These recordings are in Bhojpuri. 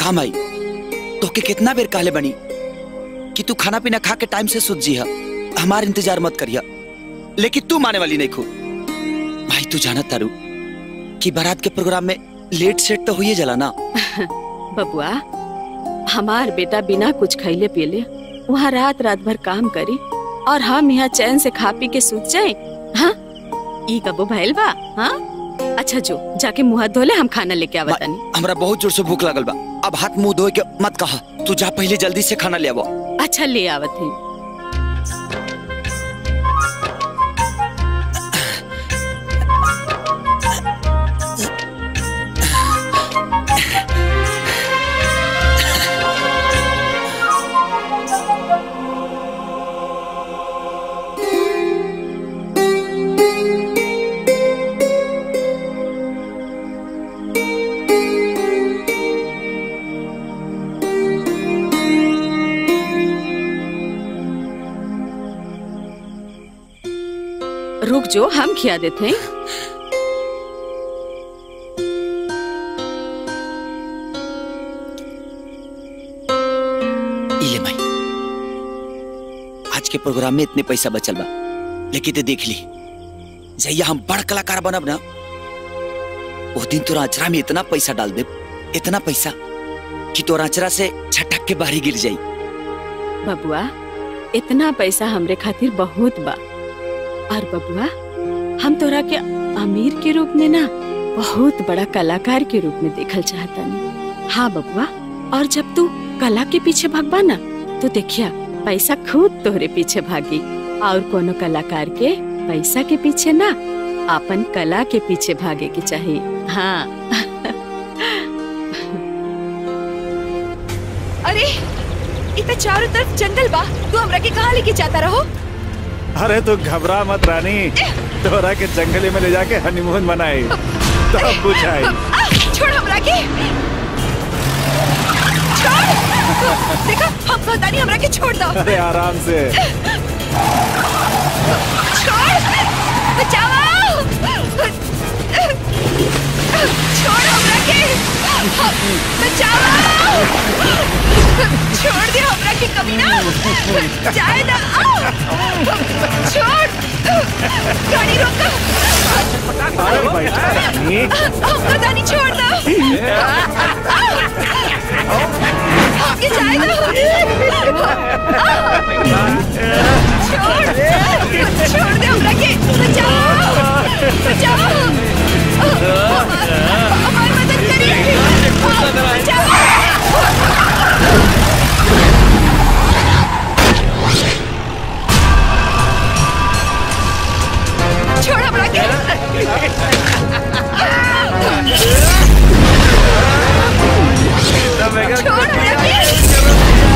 काम आई तोके कितना बेर कहले बनी कि तू खाना पीना खा के टाइम से सुत जी हमार इंतजार मत करिया लेकिन तू माने वाली नहीं खू भाई तू जानत तारू कि बारात के प्रोग्राम में लेट सेट तो हुई जला ना बबुआ हमार बेटा बिना कुछ खैले पियले वहाँ रात रात भर काम करी और हम यहाँ चैन से खा पी के सूत जाए हाँ ई कबो भइल बा हाँ अच्छा जो जाके मुंह हाथ धोले हम खाना लेके आवा तनी हमरा बहुत जोर से भूख लगल बा अब हाथ मुंह धोए के मत कहा तू जा पहले जल्दी से खाना ले आवो अच्छा ले आवत है रुक जो हम खिया देते हैं इले माई आज के प्रोग्राम में इतने पैसा बचल बा लेकिन ते देख ली जैया हम बड़ कलाकार बनब ना वो दिन तोरा अचरा में इतना पैसा डाल दे इतना पैसा कि तोरा अचरा से छटक के बाहरी गिर जाई बबुआ इतना पैसा हमरे खातिर बहुत बा और बबुआ हम तोरा के अमीर के रूप में ना बहुत बड़ा कलाकार के रूप में देखल चाहता हाँ बबुआ और जब तू कला के पीछे भागबा ना तो देखिया पैसा खुद तोहरे पीछे भागी और कोनो कलाकार के पैसा के पीछे ना अपन कला के पीछे भागे के चाहिए हाँ अरे इतना चारों तरफ जंगल बा तू हमरा के कहाँ लेके जाता रहो अरे तू घबरा मत रानी तोरा के जंगली में ले जाके हनीमून मनाई तब बुझाई आ, छोड़ हमरा के छोड़ देखा हम कहतानी हमरा के छोड़ दो अरे आराम से छोड़ बचाओ छोड़ हमरा के बचाओ छोड़ दे हमरा के कभी ना जाए ना आ! छोड़ गाड़ी रोक अरे बैठा रानी पता नहीं छोड़ दो आगे जाए दो छोड़ छोड़ दे हमरा के बचाओ बचाओ हमारी मदद करिए बचाओ छोड़ हमरा के छोड़ हमरा के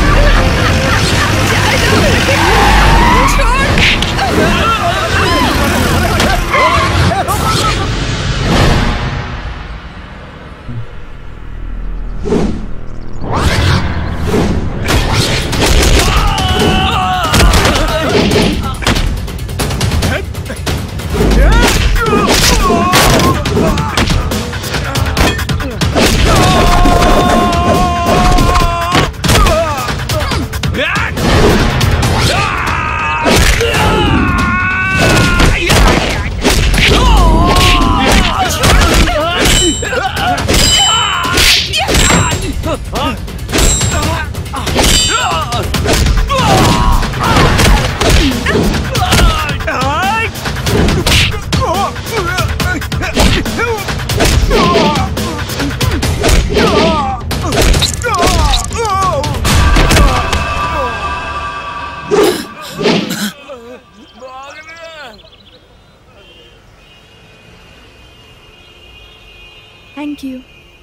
थैंक यू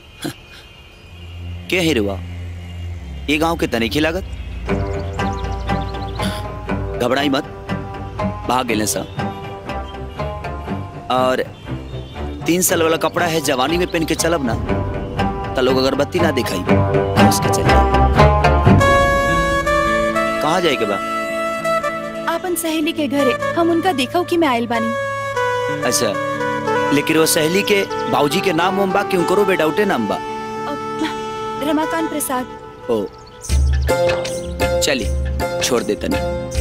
के हिरुआ ये गांव के तनिखी लागत घबराई मत भाग गेले सा और तीन साल वाला कपड़ा है जवानी में पहन के चलब ना तो लोग अगरबत्ती ना दिखाई उसके चल कहाँ जाए के बा आपन सहेली के घरे हम उनका देखो कि मैं आयल बानी अच्छा लेकिन वो सहेली के बाबूजी के नाम उम बा कि उनको बेडाउटे नाम बा रमाकांत प्रसाद ओ चली छोड़ दे तनी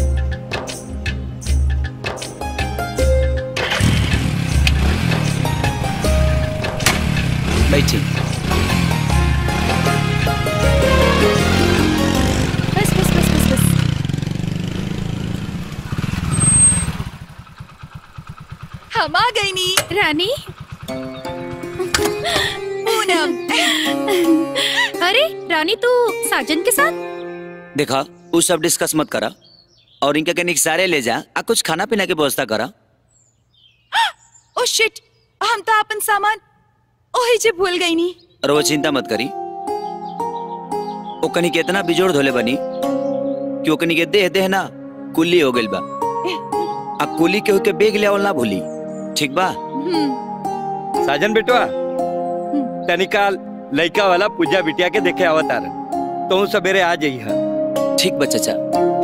बैठी बस बस बस बस बस हम आ गई नी रानी पूनम अरे रानी तू साजन के साथ देखा वो सब डिस्कस मत करा और इनके कनिक सारे ले जा आ कुछ खाना पीना की व्यवस्था करा ओ शिट हम तो अपन सामान ओही जे भूल गई नी और वो चिंता मत करी ओकनी के इतना बिजोड़ धोले बनी कि ओकनी के देह देह ना कुल्ली हो गइल बा आ कुली के होके बेग ले ना भूली ठीक बा साजन बेटवा तनिकाल लइका वाला पूजा बिटिया के देखे आवत आ तो सवेरे आ जाइए ठीक बा चाचा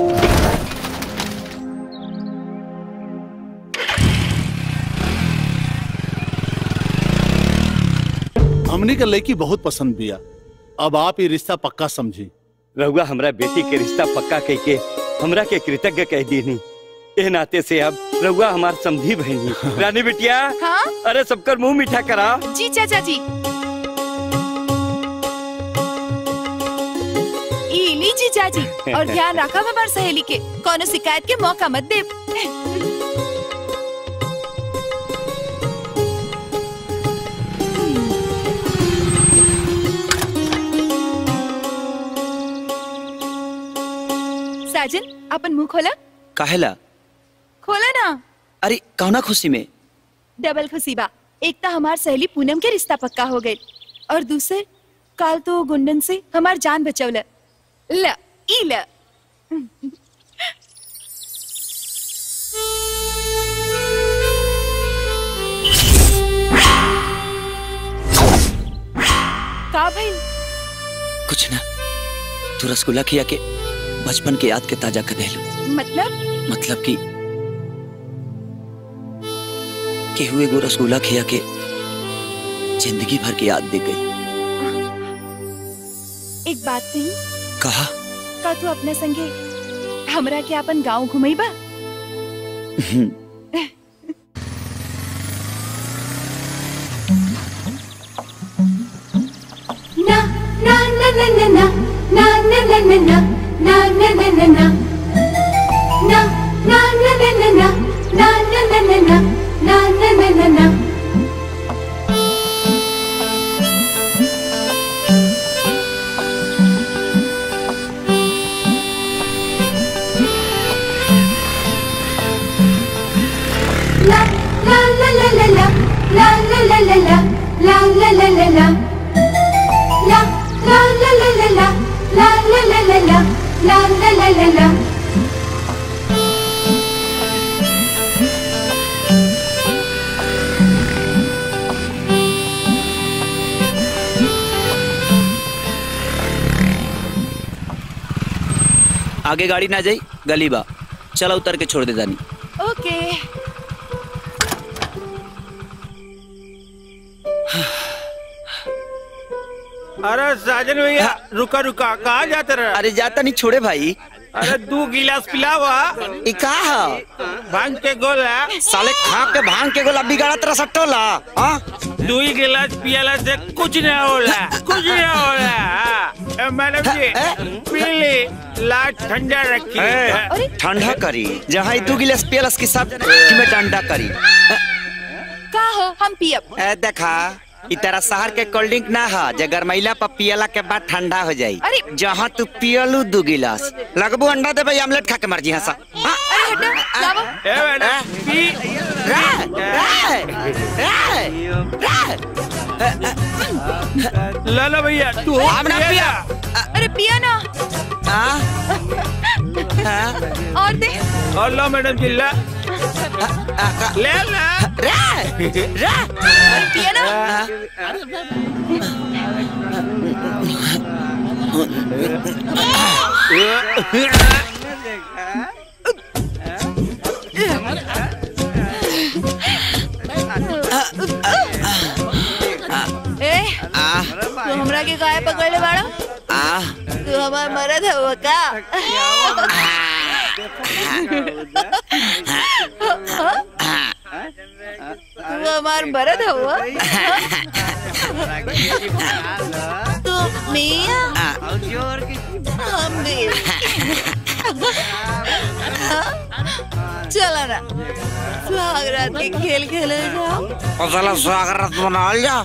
हमनी के लड़की बहुत पसंद बिया अब आप ये रिश्ता पक्का समझी रहुआ हमरा बेटी के रिश्ता पक्का कह के हमरा के कृतज्ञ कह दीनी ए नाते से अब रहुआ हमार समझी बहनी रानी बिटिया हाँ अरे सबकर मुंह मीठा करा जी चाचा जी ई ली जी चाची और ध्यान रखा हमार सहेली के कोनो शिकायत के मौका मत दे साजन अपन मुंह खोला काहेला खोला ना अरे कौना खुशी में डबल खुशी बा एक तो हमार सहेली पूनम के रिश्ता पक्का हो गई और दूसरे काल तो गुंडन से हमार जान बचौल ल ई ल का भाई कुछ ना तू रसगुल्ला खिया के बचपन के याद के ताजा कर देलू मतलब मतलब कि के हुए गो रसगुल्ला खिया के जिंदगी भर की याद दे गई एक बात नहीं कहा का तू अपने संगे हमरा के अपन गांव घुमैबा आगे गाड़ी ना जाई गली बा चला उतर के छोड़ दे जानी ओके अरे साजन भैया रुका रुका कहाँ जाते रहे अरे जाता नहीं छोड़े भाई अरे दू गिलास पिलावा ई का है भांग के गोला साले खा के भांग के गोला बिगाड़ा तेरा सट्टोला हाँ दू ही गिलास पियाला से कुछ नहीं होला कुछ नहीं होला हाँ। ए, मैडम जी पी ली लाट ठंडा रखी अरे ठंडा करी जहाँ ई दू गिलास पियलस की सब कि में डंडा करी का हो हम पियब ए देखा ई तेरा शहर के कोल्ड ड्रिंक ना है जे गरमैला पर पियला के बाद ठंडा हो जाई अरे! जहाँ तू पियलू दू गिलास लगबू अंडा देबे आमलेट खा के मर जी हंसा हाँ? अरे हटो लावो ए मैडम पी रे, रे, रे। ला ला भैया तू हम ना पिया अरे पिया ना हाँ? हाँ? और दे और लो मैडम जी ला ले ला रे, रे। अरे पिया ना ए आ तू हमरा के गाय पकड़ ले बाड़ा आ तू हमार मरद हो का तू हमार मरद हो तू मियां हम भी चला ना सुहाग रात के खेल खेले जाओ और साला स्वागत मनाल जा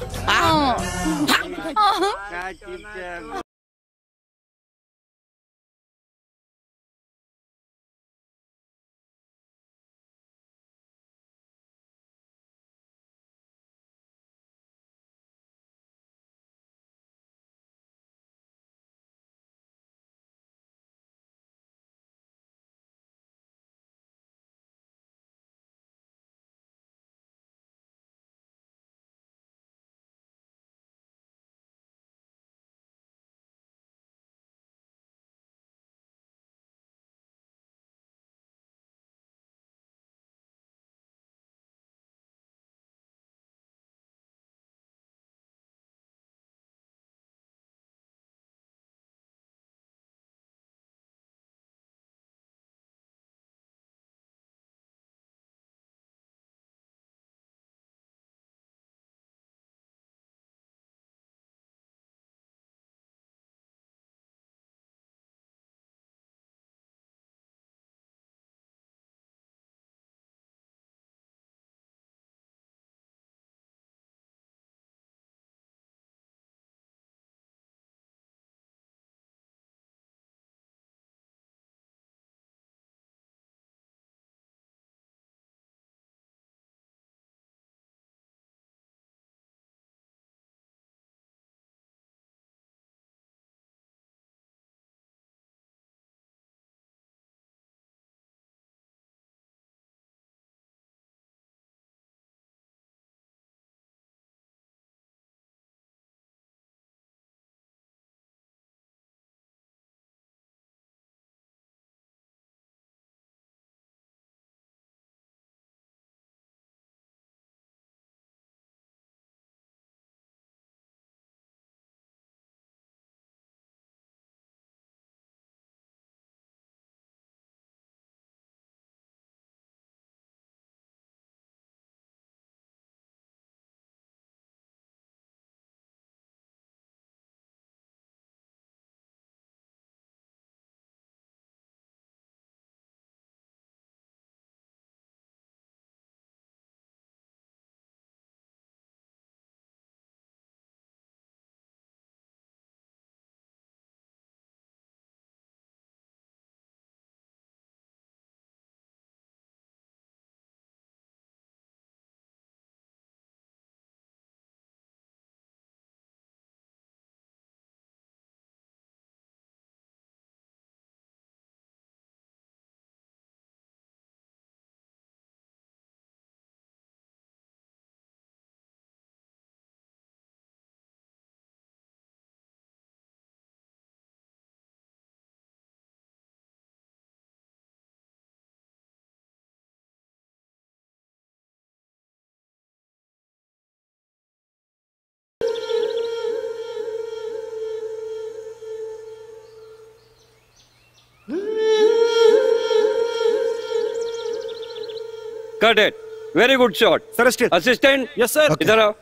cut it very good shot sir still assistant yes sir इधर आओ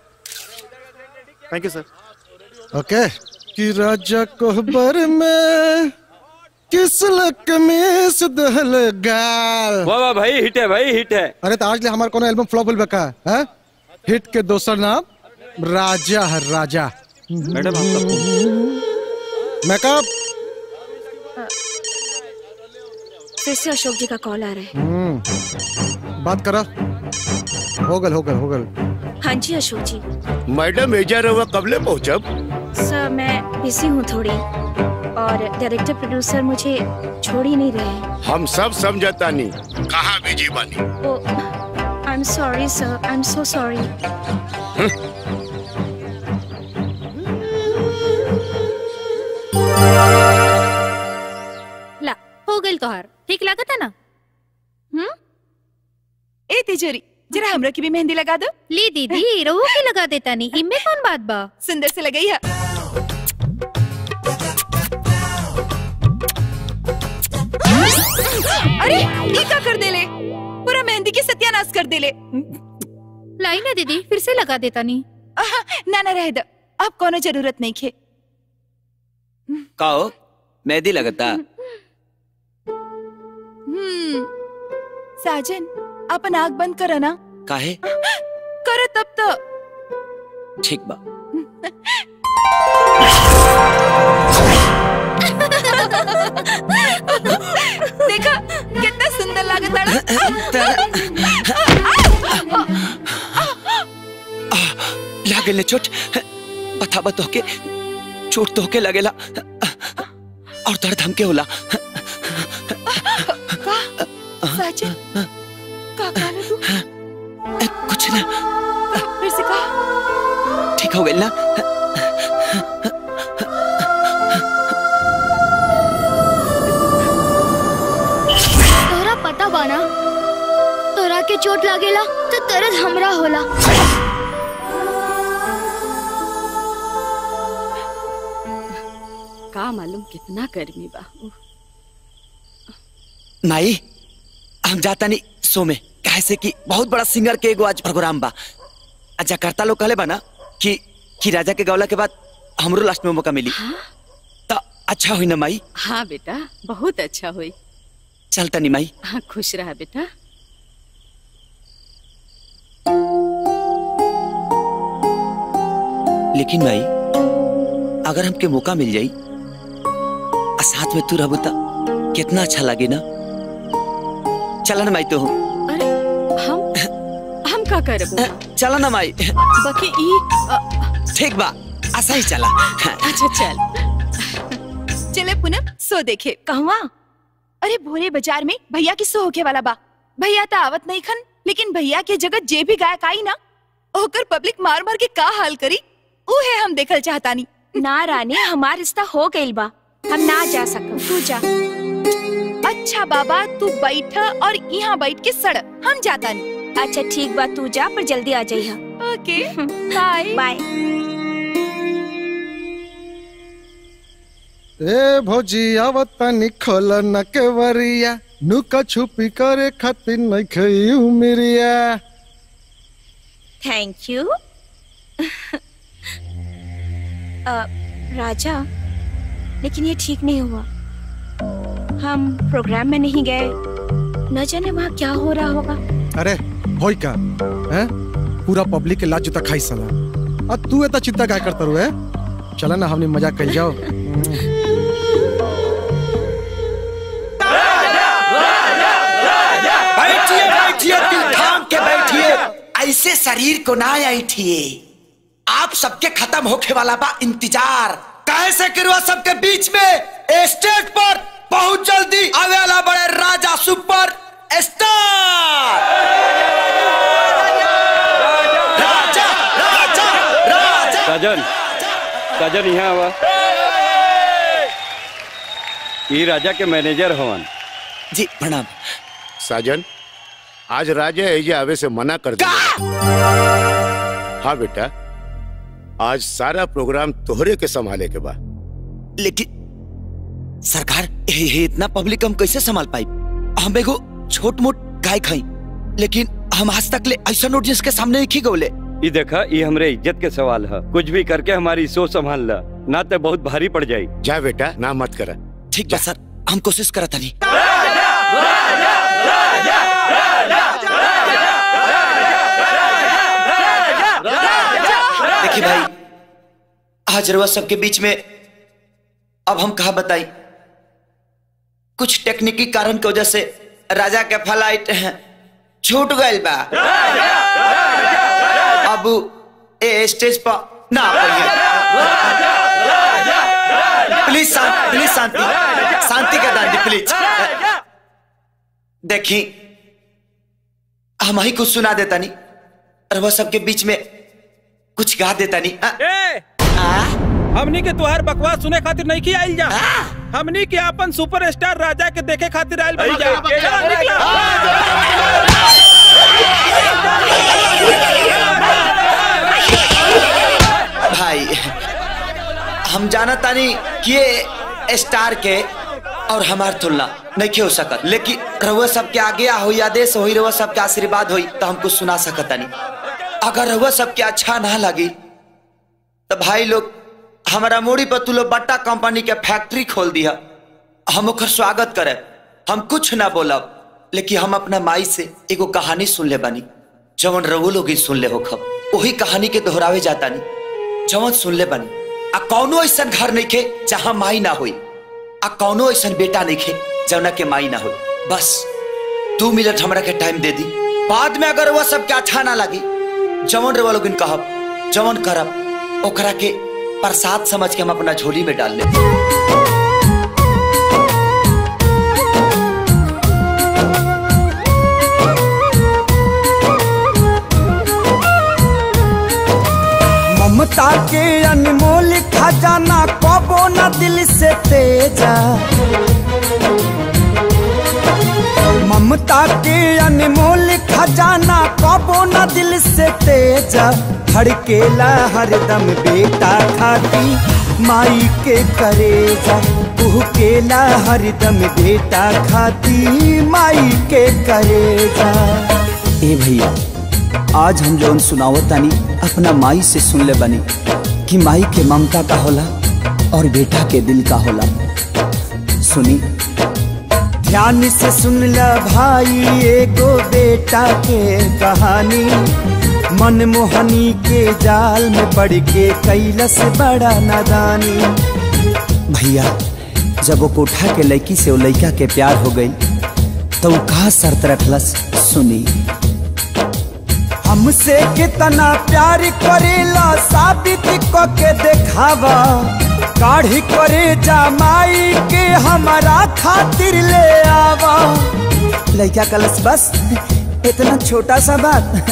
थैंक यू सर ओके कि राजा कोहबर में किस लक में सुदहल गाल वाह वाह भाई हिट है भाई हिट है अरे तो आज ले हमार कोनो एल्बम फ्लॉप होल बका है हिट के दोसर नाम राजा है राजा मैडम आपका फोन मेकअप फिर से अशोक जी का कॉल आ रहा है हम्म, बात करा हो गल हो गल हो गल हाँ जी अशोक जी मैडम एजा रहुआ कबले पहुंचब सर मैं बिजी हूँ थोड़ी और डायरेक्टर प्रोड्यूसर मुझे छोड़ ही नहीं रहे हैं हम सब समझता नहीं कहाँ बिजी बानी oh I am sorry sir I am so sorry ला हो गई तोहार ठीक लागत है ना हम्म ए तिजोरी जरा हमरा की भी मेहंदी लगा दो ली दीदी रहो के लगा देता नहीं इनमें कौन बात बा सुंदर से लगाई है अरे ये क्या कर देले पूरा मेहंदी की सत्यानाश कर देले लाई ना दीदी फिर से लगा देता नहीं ना ना रह दो अब कोनो जरूरत नहीं खे कहो मेहंदी लगता हम्म साजन अपन आग बंद करो ना काहे करो तब तो ठीक बा देखा कितना सुंदर लागत लागल ने चोट बता बतो के चोट तो के लगेला और दर्द हमके होला साजन का काला तू कुछ ना फिर से कहा ठीक हो गइल ना तोरा पता बाना तोरा के चोट लागेला तो दर्द हमरा होला का मालूम कितना गर्मी बा उह, माई हम जाता नहीं सो में कैसे कि बहुत बड़ा सिंगर के एगो आज प्रोग्राम बा आ जकार्ता लोग कहले बा ना कि कि राजा के गौला के बाद हमरो लास्ट में मौका मिली तो अच्छा हुई ना माई हाँ बेटा बहुत अच्छा हुई चलता नहीं माई हाँ खुश रहा बेटा लेकिन माई अगर हमके मौका मिल जाई आ साथ में तू रहबू त कितना अच्छा लगे ना चला ना माई तो हम हम का करबो चला ना माई बाकी ई अ, ठीक बा ऐसा ही चला अच्छा चल चले पूनम सो देखे कहवा अरे भोरे बाजार में भैया की सो होके वाला बा भैया तो आवत नहीं खन लेकिन भैया के जगह जे भी गायक आई ना ओकर पब्लिक मार मार के का हाल करी ऊ है हम देखल चाहतानी ना रानी हमार रिश्ता हो गइल बा हम ना जा सकम तू जा अच्छा बाबा तू बैठ और यहाँ बैठ के सड़ हम जाता नहीं अच्छा ठीक बा तू जा पर जल्दी आ जाइहा ओके बाय बाय ए भौजी आवतनी खोल न केवरिया नुका छुपी करे खातिर नहीं खई उमरिया थैंक यू राजा लेकिन ये ठीक नहीं हुआ हम प्रोग्राम में नहीं गए न जाने वहाँ क्या हो रहा होगा अरे होई का हैं पूरा पब्लिक के लाज जूता खाई सला अब तू इतना चिंता क्या करता रू है चला ना हमने मजाक कर जाओ बैठिए बैठिए दिल थाम के बैठिए ऐसे शरीर को ना ऐठिए आप सबके खत्म होके वाला बा इंतजार कैसे करवा सबके बीच में स्टेज पर बहुत जल्दी आवे वाला बड़े राजा सुपर स्टार राजा राजा राजा साजन साजन यहाँ आवा ई राजा के मैनेजर हवन जी प्रणाम साजन आज राजा एजे आवे से मना कर दिया हाँ बेटा आज सारा प्रोग्राम तोहरे के संभाले के बा लेकिन सरकार ये, ये इतना पब्लिक हम कैसे संभाल पाई हम एगो छोट मोट गाय खाई लेकिन हम आज तक ले ऐसा ऑडियंस के सामने नहीं गौले ई देखा ई हमरे इज्जत के सवाल है कुछ भी करके हमारी सोच संभाल ला ना तो बहुत भारी पड़ जाई जा बेटा ना मत करा ठीक बा सर हम कोशिश करत नहीं देखिए भाई आज रवा सबके बीच में अब हम कहा बताई कुछ टेक्निकी कारण की वजह से राजा के फ्लाइट छूट गए बा अब ए स्टेज पर ना प्लीज शांति प्लीज शांति शांति का दान दी प्लीज देखी हम ही कुछ सुना देता नहीं और वह सबके बीच में कुछ गा देता नहीं ए, हमनी के तुहार बकवास सुने खातिर नहीं की आइल जा हमनी के अपन सुपरस्टार राजा के देखे खातिर आइल बनी जा चला, निकला। भाई हम जाना तानी कि ये स्टार के और हमार तुलना नहीं हो सकत लेकिन रउआ सबके आगे हो आदेश होई रउआ सबके आशीर्वाद होई तो हमको सुना सकत तानी अगर रउआ सबके अच्छा ना लगी तो भाई लोग हमारा मूड़ी पर तू लोग बट्टा कंपनी के फैक्ट्री खोल दिया हम ओकर स्वागत करे हम कुछ ना बोलब लेकिन हम अपना माई से एगो कहानी सुन ले बानी जवन रउआ लोग ही सुन ले हो खब वही कहानी के दोहरावे जाता नहीं जवन सुन ले बानी आ कौनो ऐसा घर नहीं खे जहाँ माई ना होई आ कौनो ऐसा बेटा नहीं खे जवना के माई ना होई बस दू मिनट हमरा के टाइम दे दी बाद में अगर वह सबके अच्छा ना लगी जवन रवा लोग कहब जवन करब ओकरा के प्रसाद समझ के हम अपना झोली में डाल ले ममता के अनमोल खजाना कबो न दिल से तेजा ममता के अनमोल खजाना कबो न दिल से तेजा धड़केला हरदम बेटा खाती माई के करेजा केला हरदम बेटा खाती माई के करेजा ए भैया आज हम जौन सुनावत तानी अपना माई से सुन ले बनी कि माई के ममता का होला और बेटा के दिल का होला सुनी ध्यान से सुन ल भाई एगो बेटा के कहानी मनमोहनी के जाल में पड़ के कैलस बड़ा नादानी भैया जब वो कोठा के लड़की से वो लड़का के प्यार हो गई तो वो कहा शर्त रखलस सुनी हमसे कितना प्यार करेला साबित क के देखावा काढ़ी करे जमाई के हमारा खातिर ले आवा लड़का कलस बस इतना छोटा सा बात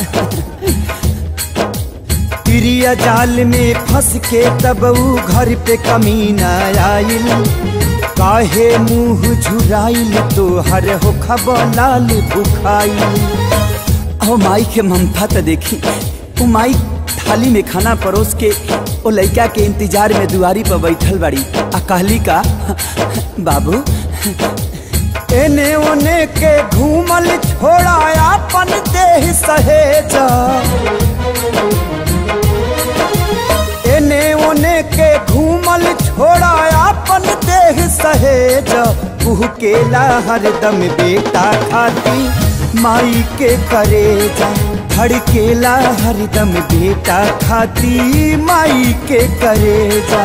तिरिया जाल में फंस के तब ऊ घर पे कमीना आइल काहे मुंह झुराइल तो हर हो खबलाल बुखाइल ओ माई के ममता तो देखी वो माई थाली में खाना परोस के वो लड़का के इंतजार में दुआरी पर बैठल बाड़ी आ कहली का बाबू एने ओने के घूमल छोड़ा अपन देह सहेजा एने ओने के घूमल छोड़ा अपन देह सहेजा केला हरदम बेटा खाती माई के करेजा धड़केला हरदम बेटा खाती माई के करेजा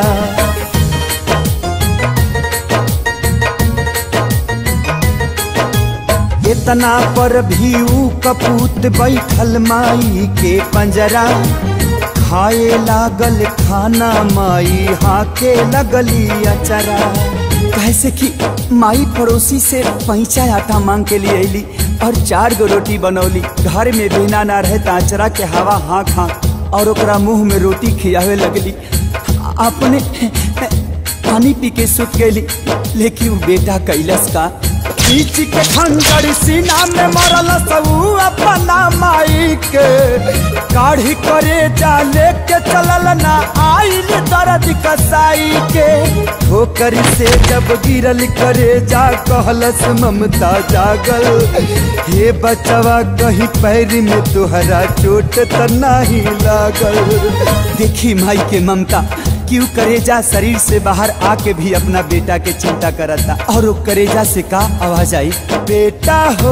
इतना पर भी ऊ कपूत बैठल माई के पंजरा खाए लागल खाना माई हाके लगली अचरा कैसे कि माई पड़ोसी से पैंचा आटा मांग के लिए अली और चार गो रोटी बनौली घर में बिना ना रहे ताचरा के हवा हाँक हाँक और ओकरा मुंह में रोटी खियावे लगली अपने पानी पी के सुत गई लेकिन वो बेटा कैलस का बीच के खंजर सीना में मरल सबू अपना माई के काढ़ी करे जा लेके चलल ना आइल दर्द कसाई के ठोकर से जब गिरल करे जा कहलस ममता जागल हे बचवा कहीं पैर में तुहरा चोट त नाही लागल देखी माई के ममता क्यों करेजा शरीर से बाहर आके भी अपना बेटा के चिंता करता और वो करेजा से का आवाज आई बेटा हो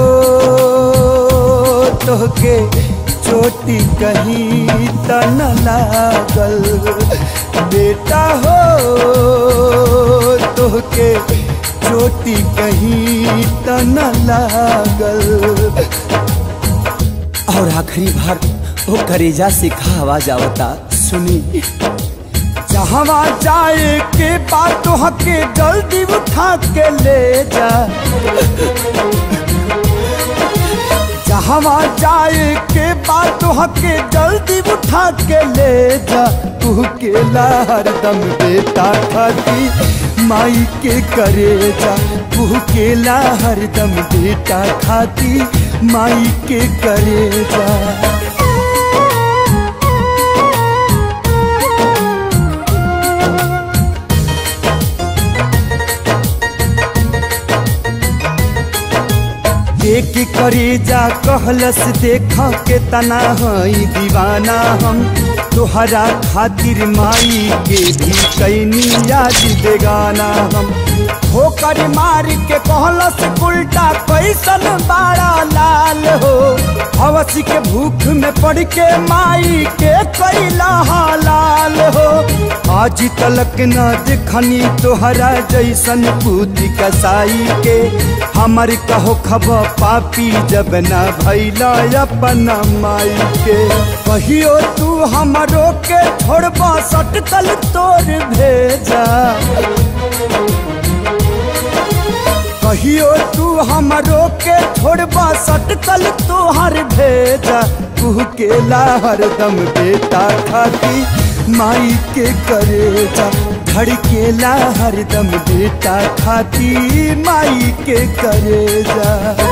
तो के चोटी कहीं त न लागल बेटा हो तो के चोटी कहीं त न लागल और आखिरी बार वो करेजा से का आवाज आवता सुनी जहवा जाए के बात हके जल्दी उठा के ले जा जहवा जाए के बात हके जल्दी उठा के ले जा तू के हरदम बेटा खाती माई के करे जा तू के हरदम बेटा खाती माई के करे जा करे जा कहलस देखा के तना हई दीवाना हम तोहरा खातिर माई के भी कैनी याद बेगाना हम ठोकर मार के कहलस उल्टा कैसन बाड़ा लाल हो हवस के भूख में पड़ के माई के कैला लाल हो आज तलक न देखनी तोहरा जैसन पूती कसाई के हमर कहो खब पापी जब न भैला अपन माई के कहियो तू हमरो के छोड़बा सटकल तोर भेजा कहियो तू हमरो के छोड़बा सटकल तोहर भेजा तू के हरदम बेटा खाती माई के करेजा धड़केला हरदम बेटा खाती माई के करेजा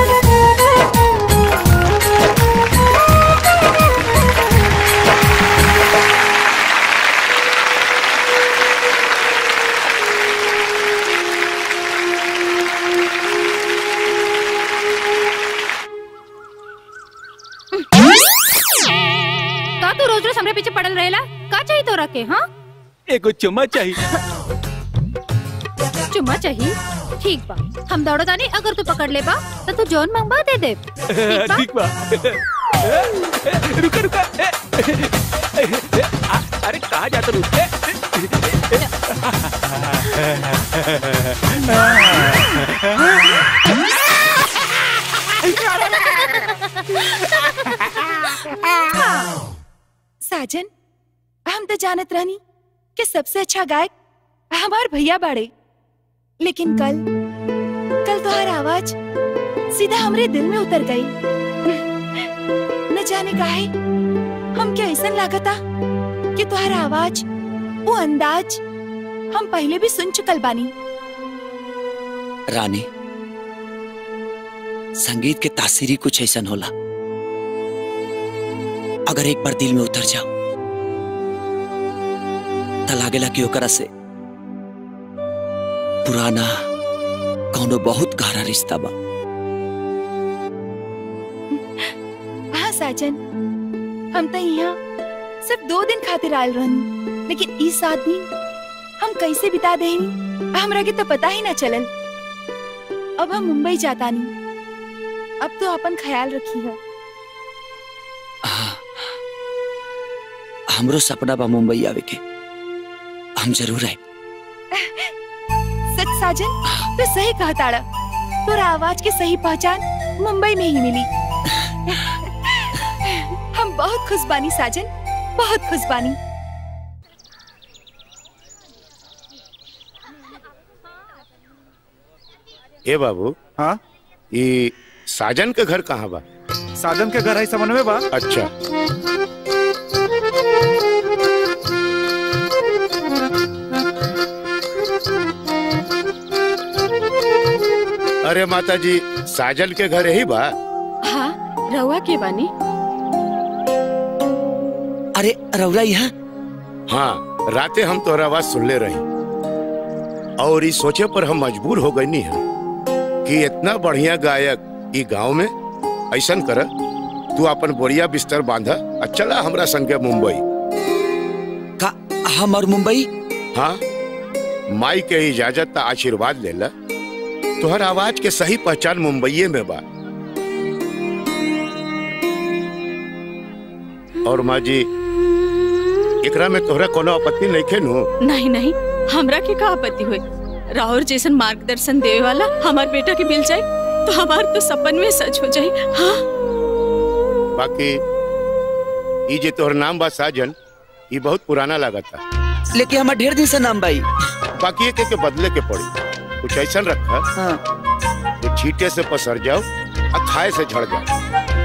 का तू रोज रोज हमरे पीछे पड़ल रहेला का चाहिए तोरा के हाँ एगो चुम्मा चाहिए चुम्मा चाहिए ठीक बा हम दौड़ो तानी अगर तू पकड़ ले बा तो तू जौन मांगबा दे दे ठीक बा रुका रुका आ, अरे कहाँ जाता रुक साजन हम तो जानत रहनी कि सबसे अच्छा गायक हमार भैया बाड़े लेकिन कल कल तुम्हार आवाज सीधा हमरे दिल में उतर गई न जाने काहे हम क्या ऐसा लागता कि तुम्हारा आवाज वो अंदाज हम पहले भी सुन चुकल बानी रानी संगीत के तासीरी कुछ ऐसा होला अगर एक बार दिल में उतर जाओ त लागेला कि ओकरा से पुराना कौनो बहुत गहरा रिश्ता बा हाँ साजन हम तो यहाँ सिर्फ दो दिन खातिर आयल रहनी लेकिन इस सात दिन हम कैसे बिता देनी हमरा के तो पता ही ना चलल अब हम मुंबई जाता नहीं अब तो अपन ख्याल रखी है हमरो सपना बा मुंबई आवे के हम जरूर आए सच साजन तो सही कहा ताड़ा तोरा आवाज की सही पहचान मुंबई में ही मिली हम बहुत खुश बानी साजन बहुत खुश बानी ए बाबू हाँ ये साजन के घर कहाँ बा साजन के घर है समन्वय बा अच्छा अरे माता जी साजन के घर यही बा हाँ रउआ के बानी अरे रउरा यहाँ हाँ राते हम तोहरा आवाज सुनले रही और इस सोचे पर हम मजबूर हो गई है कि इतना बढ़िया गायक ई गांव में ऐसन कर तू अपन बोरिया बिस्तर बांधा और चला हमरा संगे मुंबई का हम और मुंबई हाँ माई के इजाजत ता आशीर्वाद लेला तोहर आवाज के सही पहचान मुंबईये में बा और माँ जी एकरा में तोहरा कोनो आपत्ति नहीं खे नु नहीं नहीं हमरा के का आपत्ति हुई राहुल जैसन मार्गदर्शन देवे वाला हमार बेटा के मिल जाए तो हमार तो सपन में सच हो जाए हाँ बाकी ई जे तोहर नाम बा साजन ई बहुत पुराना लागता लेकिन हमार ढेर दिन से नाम बाई बाकी एक के बदले के पड़ी कुछ ऐसा रखा हाँ। जो छीटे से पसर जाओ और खाए से झड़ जाओ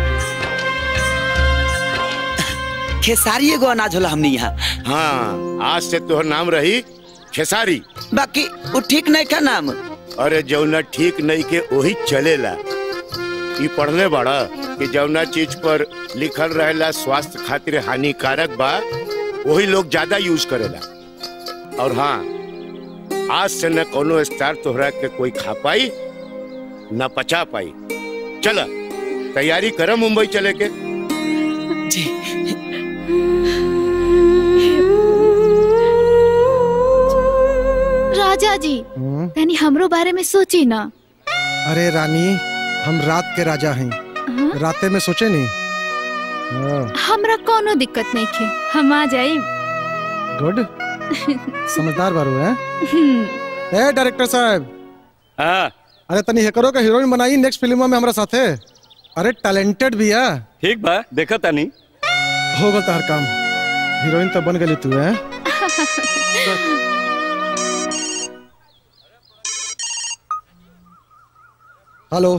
खेसारी एगो अनाज होला हमनी यहाँ हाँ आज से तोहर नाम रही खेसारी बाकी वो ठीक नहीं का नाम अरे जौना ठीक नहीं के वही चलेला ई पढ़ले बड़ा कि जौना चीज पर लिखल रहेला स्वास्थ्य खातिर हानिकारक बा वही लोग ज्यादा यूज करेला और हाँ आज से न कोनो स्टार तोहरा के कोई खा पाई न पचा पाई चल तैयारी करो मुंबई चले के जी राजा जी हम्म? तनी हमरो बारे में सोची ना अरे रानी हम रात के राजा हैं राते में सोचे नहीं हाँ, हमरा कोनो दिक्कत नहीं खे हम आ जाए गुड समझदार बारू है ए डायरेक्टर साहब अरे तनी हेकरो का हीरोइन बनाई नेक्स्ट फिल्म में हमरा साथे अरे टैलेंटेड भी है ठीक बा देखा तानी हो गल तार काम हीरोइन तो बन गली तू है हेलो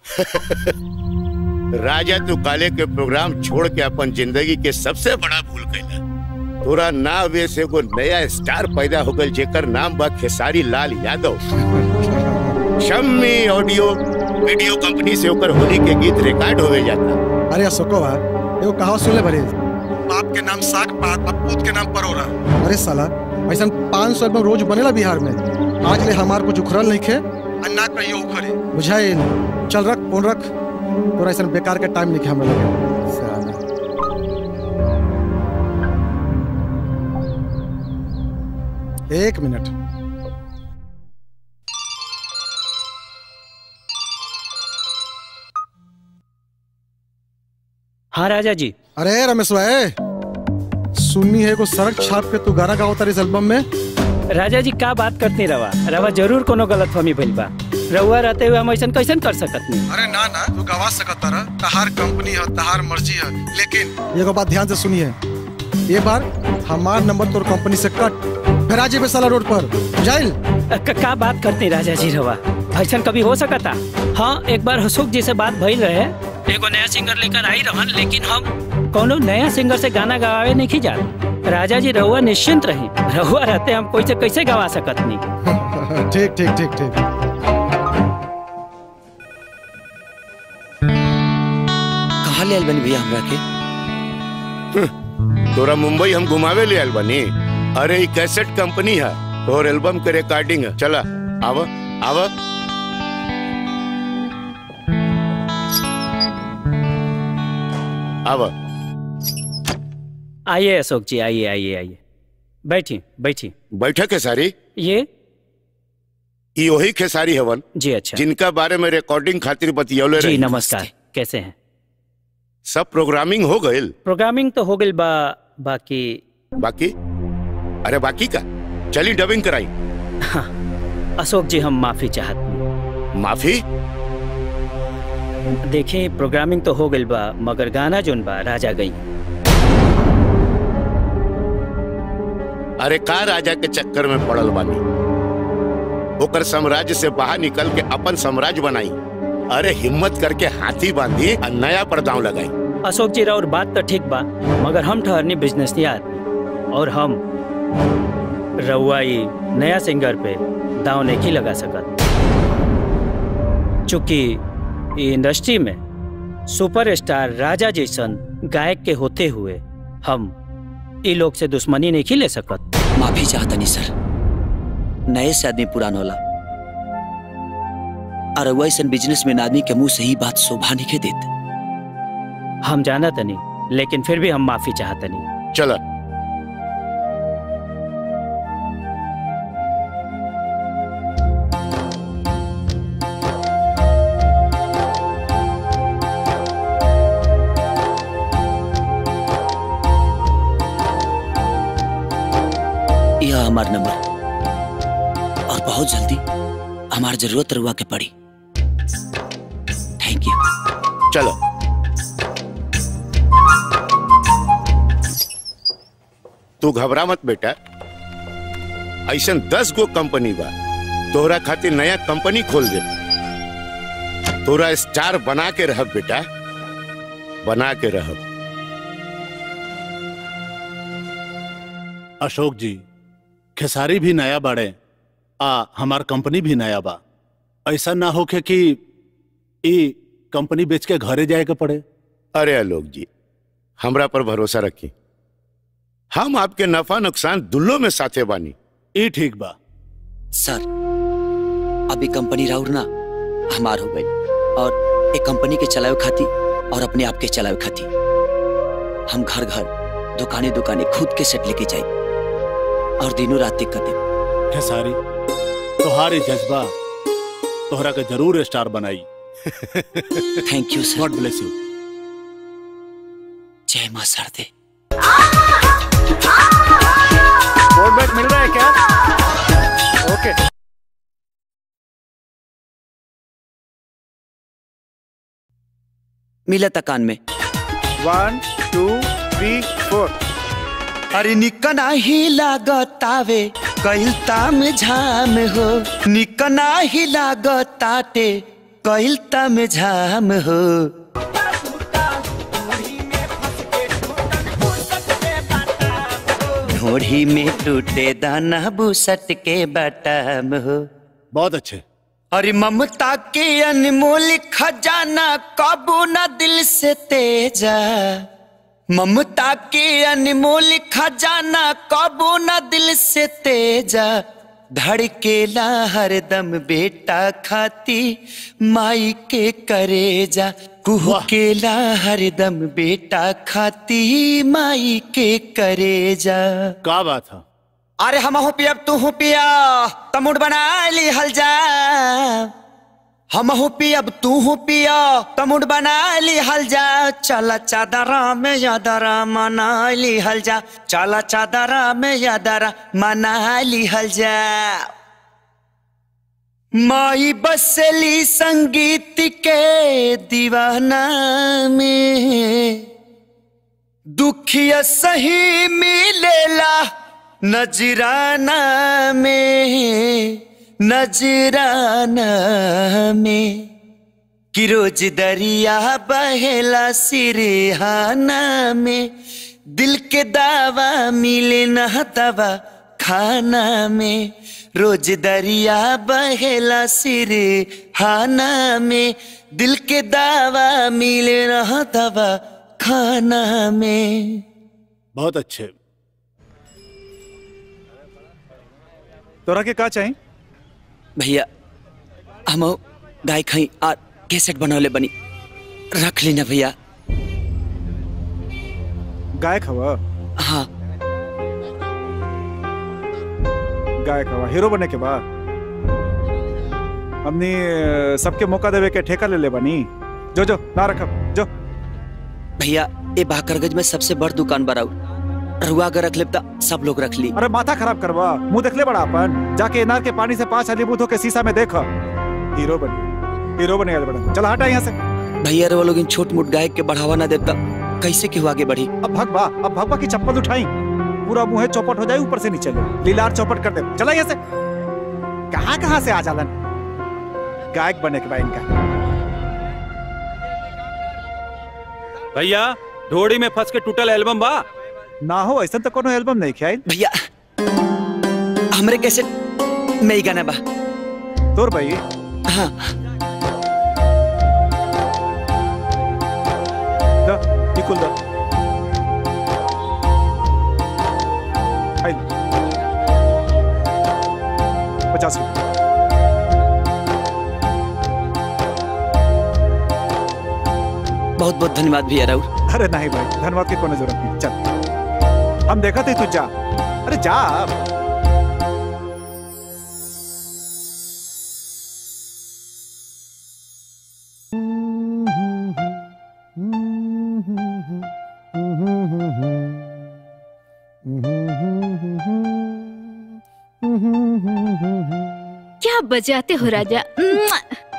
राजा तू काले के प्रोग्राम छोड़ के अपन जिंदगी के सबसे बड़ा भूल कैला तोरा नावे से एगो नया स्टार पैदा हो गल जेकर नाम बा Khesari Lal Yadav Shammi audio video company से ओकर होली के गीत रिकॉर्ड होवे जाता अरे अशोको बा एगो कहावत सुन ले बरे बाप के नाम साग पात और पूत के नाम परोरा अरे साला ऐसा पाँच सौ एल्बम रोज बनेला बिहार में आज ले हमार कुछ उखड़ल नहीं खे और ना कहियो उखड़े बुझाई चल रख फोन रख तोरा ऐसा बेकार के टाइम नहीं खे हमरा लगे साला। एक मिनट हाँ राजा जी अरे रमेश भाई सुननी है को सड़क छाप के तू गाना गाओ तारी इस एल्बम में राजा जी का बात करते रवा रवा जरूर कोनो गलत फहमी भइल बा रउआ रहते हुए हम ऐसा कैसन कर सकत नहीं अरे ना ना तू गवा सकता रहा तहार कंपनी है तहार मर्जी है लेकिन एगो बात ध्यान से सुनिए ये बार हमार नंबर तोर कंपनी से कट फिर आज ये साला रोड पर जाइल क- का बात करते राजा जी रवा ऐसा कभी हो सकता हाँ एक बार अशोक जी से बात भइल रहे एगो नया सिंगर लेकर आई रहन लेकिन हम कोनो नया सिंगर से गाना गवावे नहीं जा राजा जी रहुआ निश्चिंत रही रहुआ रहते हम कोई से कैसे गवा सकत नहीं ठीक ठीक ठीक ठीक कहाँ ले आइल बनी भैया हमरा के तोरा मुंबई हम घुमावे ले आयल बनी अरे ई कैसेट कंपनी है तोर एल्बम के रिकॉर्डिंग है चला आव आव आव आइए अशोक जी आइए आइए आइए बैठिए बैठिए बैठक है सारी ये ई वही खेसारी हवन जी अच्छा जिनका बारे में रिकॉर्डिंग खातिर बतियौले जी रही नमस्कार कैसे हैं सब प्रोग्रामिंग हो गइल प्रोग्रामिंग तो हो गई बा बाकी बाकी अरे बाकी का चली डबिंग कराई अशोक जी हम माफी चाहत माफी देखिए प्रोग्रामिंग तो हो गई बा मगर गाना जोन बा राजा गई अरे का राजा के चक्कर में पड़ल बानी ओकर साम्राज्य से बाहर निकल के अपन साम्राज्य बनाई अरे हिम्मत करके हाथी बांधी और नया पर दांव लगाई अशोक जी और बात तो ठीक बा मगर हम ठहरनी बिजनेस और हम रउआई नया सिंगर पे दाव नहीं लगा सकत चूंकि ई इंडस्ट्री में सुपरस्टार राजा जैसन गायक के होते हुए हम ई लोग से दुश्मनी नहीं ले सकत माफी चाहता नहीं सर नए से आदमी पुरान होला और वैसन बिजनेस में आदमी के मुंह से ही बात शोभा नहीं के देते हम जाना तनी लेकिन फिर भी हम माफी चाहते नहीं चला यह हमार नंबर और बहुत जल्दी हमार जरूरत रुआ के पड़ी थैंक यू चलो तू घबरा मत बेटा ऐसा दस गो कंपनी बा तोहरा खातिर नया कंपनी खोल दे तोरा स्टार बना के रह बेटा बना के रह अशोक जी खेसारी भी नया बाड़े आ हमार कंपनी भी नया बा ऐसा ना होके कि ई कंपनी बेच के घरे जाए के पड़े अरे आलोक जी हमरा पर भरोसा रखी हम आपके नफा नुकसान दुल्लो में साथे बानी ई ठीक बा सर अभी कंपनी राउर ना हमार हो गई और एक कंपनी के चलावे खातिर और अपने आप के चलावे खाती हम घर घर दुकाने दुकाने खुद के सेट लेके जाए और दिनों रात कर दे खेसारी तुम्हारे जज्बा तोहरा के जरूर स्टार बनाई thank you sir God bless you जय मां सरदे बोर्ड बैग मिल रहा है क्या ओके मिला था कान में वन टू थ्री फोर अरे निकना ही लागतावे कइल ताम झाम हो निकना ही लागताटे कइल ताम झाम हो ढोढ़ी में टूटे दाना बुसट के बटाम हो बहुत अच्छे अरे ममता के अनमोल खजाना कबू न दिल से तेजा ममता के अनमोल खजाना कबू न दिल से तेजा धड़केला हरदम बेटा खाती माई के करेजा कुहकेला हरदम बेटा खाती माई के करेजा का बात है अरे हम हो पिया तू हो पिया तमुड़ बना ली हल जा हम हो पिया तू हो पिया तमुड़ बना ली हल जा चला चादरा में यादरा मना ली हल जा चला चादरा में यादरा मना ली हल जा माई बसली संगीत के दीवाना में दुखिया सही मिलेला नजराना में नजराना में कि रोज दरिया बहेला सिरहाना में दिल के दावा मिले न दवा खाना में रोज दरिया बहेला सिरहाना में दिल के दावा मिले न दवा खाना में बहुत अच्छे तोरा के का चाहिए भैया हम गाय खाई और कैसेट बनौले बनी रख लेना भैया गायक हवा हाँ गायक हवा हीरो बने के बाद हमने अ, सबके मौका देवे के ठेका ले ले बनी जो जो ना रखब जो भैया ये बाकरगंज में सबसे बड़ दुकान बराऊ रुआ अगर रख लेता सब लोग रख ली अरे माथा खराब करवा मुंह देख ले बड़ा अपन जाके इनार के पानी से पांच हली बूथ के शीशा में देख हीरो बन हीरो बने बड़ा चल हटा यहाँ से भैया रे वो लोग इन छोट मोट गायक के बढ़ावा ना देता कैसे क्यों आगे बढ़ी अब भगवा अब भगवा की चप्पल उठाई पूरा मुंह चौपट हो जाए ऊपर से नीचे ले लीलार चौपट कर दे चला यहाँ से कहाँ कहाँ से आ जालन गायक बने के बाद इनका भैया ढोड़ी में फंस के टूटल एल्बम बा ना हो ऐसा तो कोनो एल्बम नहीं किया भैया हमरे कैसे में ही गाना बा तोर भाई हाँ दा निकुल दा आई पचास रुपये बहुत बहुत धन्यवाद भैया राहुल अरे नहीं भाई धन्यवाद की कोनो जरूरत नहीं चल हम देखा थे तू जा अरे जा क्या बजाते हो राजा म्वा!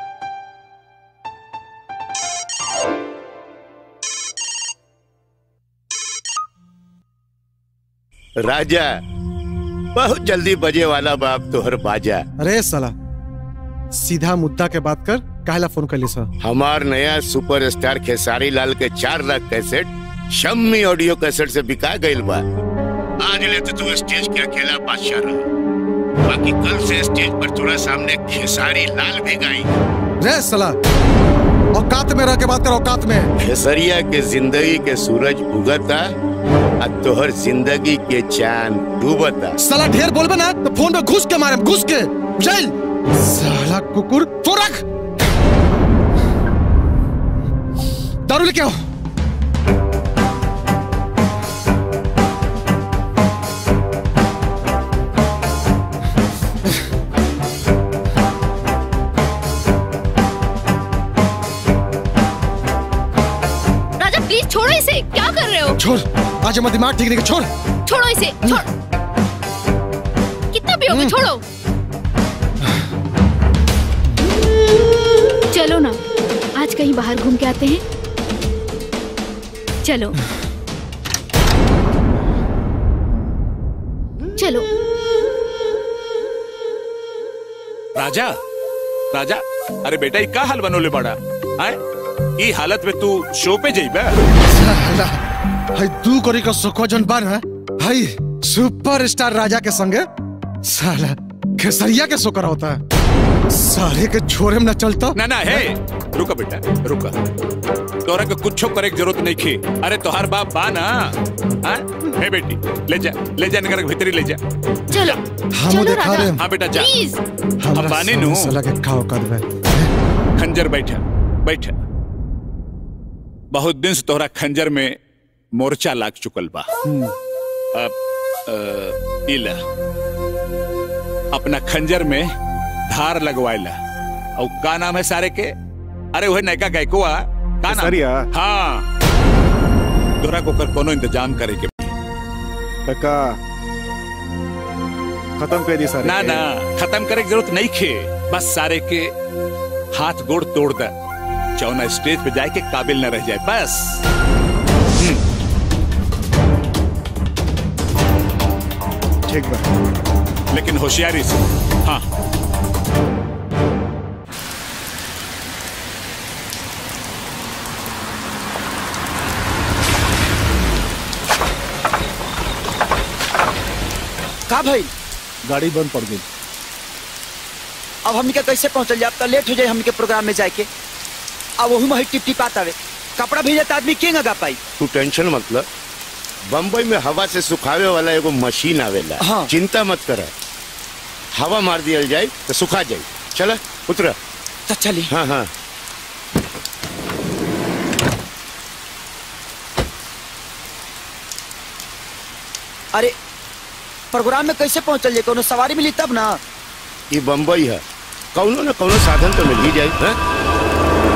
राजा बहुत जल्दी बजे वाला बाप तोहर बाजा अरे साला सीधा मुद्दा के बात कर काहला फोन कर ली सर हमार नया सुपरस्टार खेसारी लाल के चार lakh cassette Shammi audio cassette से बिका गईल बा आज ले तो तू स्टेज के अकेला बादशाह रहा बाकी कल से स्टेज पर तोरा सामने खेसारी लाल भी गाई रे साला औकात में रह के बात कर औकात में खेसरिया के जिंदगी के सूरज उगता आ तोहर जिंदगी के चांद डूबता साला ढेर बोलबे ना तो फोन पे घुस के मारे घुस के चल साला कुकुर फोन रख दारू लेके आओ राजा प्लीज छोड़ो इसे क्या कर रहे हो छोड़ आज हमारा दिमाग ठीक नहीं है, छोड़ छोड़ो इसे छोड़ कितना पियोगे छोड़ो चलो ना आज कहीं बाहर घूम के आते हैं चलो चलो राजा राजा अरे बेटा ये का हाल बनोले बड़ा आए ई हालत में तू शो पे जाइबे साला हाय तू करी का सुखवा जन बार है हाय सुपरस्टार राजा के संगे साला खेसरिया के शो करा होता है साले के छोरे में न चलता ना ना हे रुका बेटा रुका तोरा के कुछ करे की जरूरत नहीं खे अरे तोहार बाप बा ना हाँ? हे बेटी ले जा ले जा निकर के भीतरी ले जा चलो हम देखा रहे हाँ बेटा जा प्लीज अब बानी नु साला के खाओ कर बे खंजर बैठा बैठा बहुत दिन से तोहरा खंजर में मोर्चा लाग चुकल बा अब अ, इला अपना खंजर में धार लगवाइला और का नाम है सारे के अरे वह नयका गायकुआ का नाम केसरिया? हाँ तोरा को कर कोनो इंतजाम करे के टका खत्म कर दी सारे ना ना खत्म करे की जरूरत नहीं खे बस सारे के हाथ गोड़ तोड़ दे चौना स्टेज पे जाए के काबिल न रह जाए बस ठीक बा लेकिन होशियारी से हाँ का भाई गाड़ी बंद पड़ गई अब हमनी के कैसे पहुंचल जाए अब तो लेट हो जाए हमनी के प्रोग्राम में जाए के अब वही में टिप टिप आवे कपड़ा भेजे तो आदमी के गा पाई तू टेंशन मतलब बम्बई में हवा से सुखावे वाला एगो मशीन आवेला हाँ। चिंता मत कर हवा मार दिया जाए तो सुखा जाए चल उतर तो चली हाँ हाँ अरे प्रोग्राम में कैसे पहुंचल जाए कोनो सवारी मिली तब ना ये बम्बई है कौनो न कौनो साधन तो मिल ही जाए हाँ?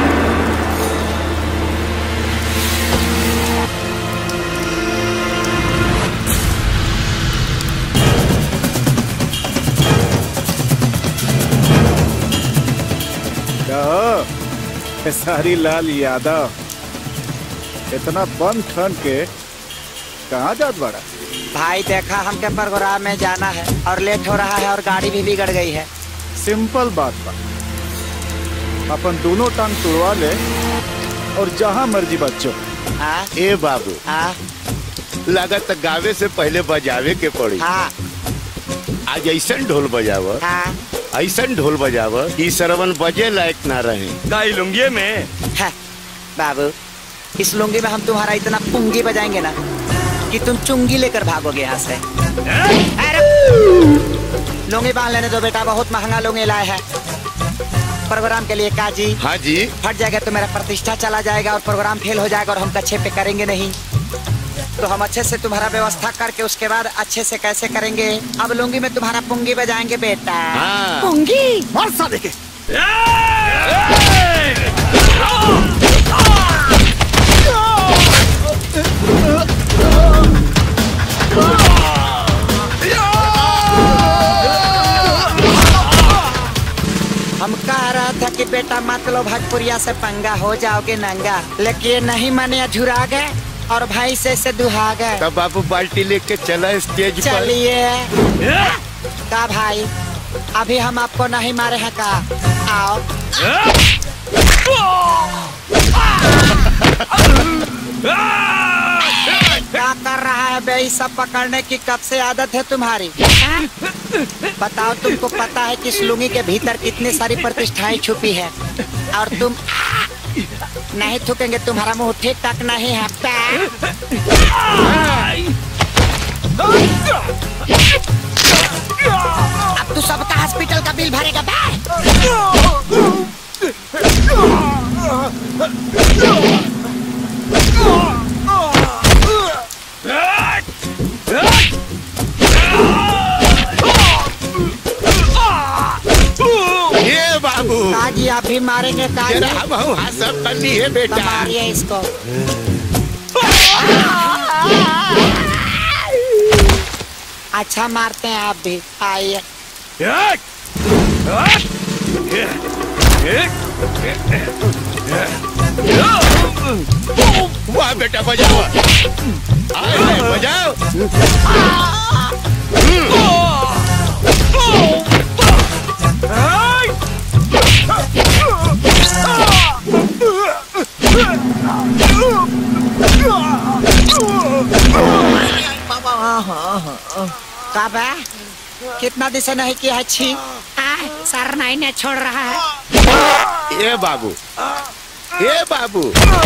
क्या सारी लाल यादव इतना बम ठन के कहाँ जात बड़ा भाई देखा हमके प्रोग्राम में जाना है और लेट हो रहा है और गाड़ी भी बिगड़ गई है सिंपल बात बा अपन दोनों टांग तुड़वा ले और जहाँ मर्जी बच्चों हाँ ए बाबू हाँ लागत गावे से पहले बजावे के पड़ी हाँ आज ऐसा ढोल बजाव हाँ ऐसा ढोल बजाव कि सरवन बजे लायक ना रहे गाई लुंगिये में है बाबू इस लुंगी में हम तुम्हारा इतना पुंगी बजाएंगे ना कि तुम चुंगी लेकर भागोगे यहाँ से अरे लुंगी बांध लेने दो बेटा बहुत महंगा लुंगी लाए है प्रोग्राम के लिए काजी हाँ जी फट जाएगा तो मेरा प्रतिष्ठा चला जाएगा और प्रोग्राम फेल हो जाएगा और हम कच्छे पे करेंगे नहीं तो हम अच्छे से तुम्हारा व्यवस्था करके उसके बाद अच्छे से कैसे करेंगे अब लुंगी में तुम्हारा पुंगी बजाएंगे बेटा हाँ। पुंगी मार साले के हम कह रहा था कि बेटा मत लो भजपुरिया से पंगा हो जाओगे नंगा लेकिन ये नहीं माने झुरा गए और भाई से से दुहा गए तब बाबू बाल्टी लेके चला स्टेज पर चलिए का भाई अभी हम आपको नहीं मारे हैं का आओ क्या कर रहा है बे ये सब पकड़ने की कब से आदत है तुम्हारी हाँ? बताओ तुमको पता है कि इस लुंगी के भीतर कितनी सारी प्रतिष्ठाएं छुपी है और तुम नहीं थूकेंगे तुम्हारा मुंह ठीक तक नहीं है अब तू सबका हॉस्पिटल का बिल भरेगा बे काजी आप भी मारेंगे काजी जरा हम हम हाथ सब कर ली है बेटा मारिए इसको अच्छा मारते हैं आप भी आइए वाह बेटा बजाओ आए, बजाओ कब है कितना दिन से नहीं किया है छी आह, सर नहीं ने छोड़ रहा है ये बाबू ये बाबू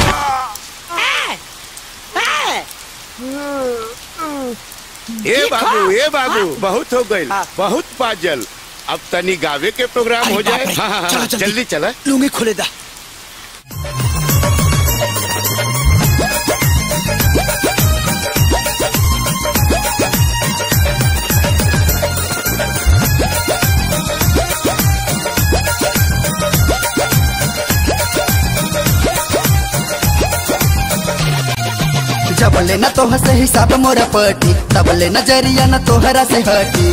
ये बाबू ये बाबू बहुत हो गई बहुत पाजल अब तनी गावे के प्रोग्राम हो जाए हाँ, हाँ, हाँ, जल्दी चला लूंगी खुले दा जब ले न तोह से हिसाब मोरा पटी तब ले नजरिया न तोहरा से हटी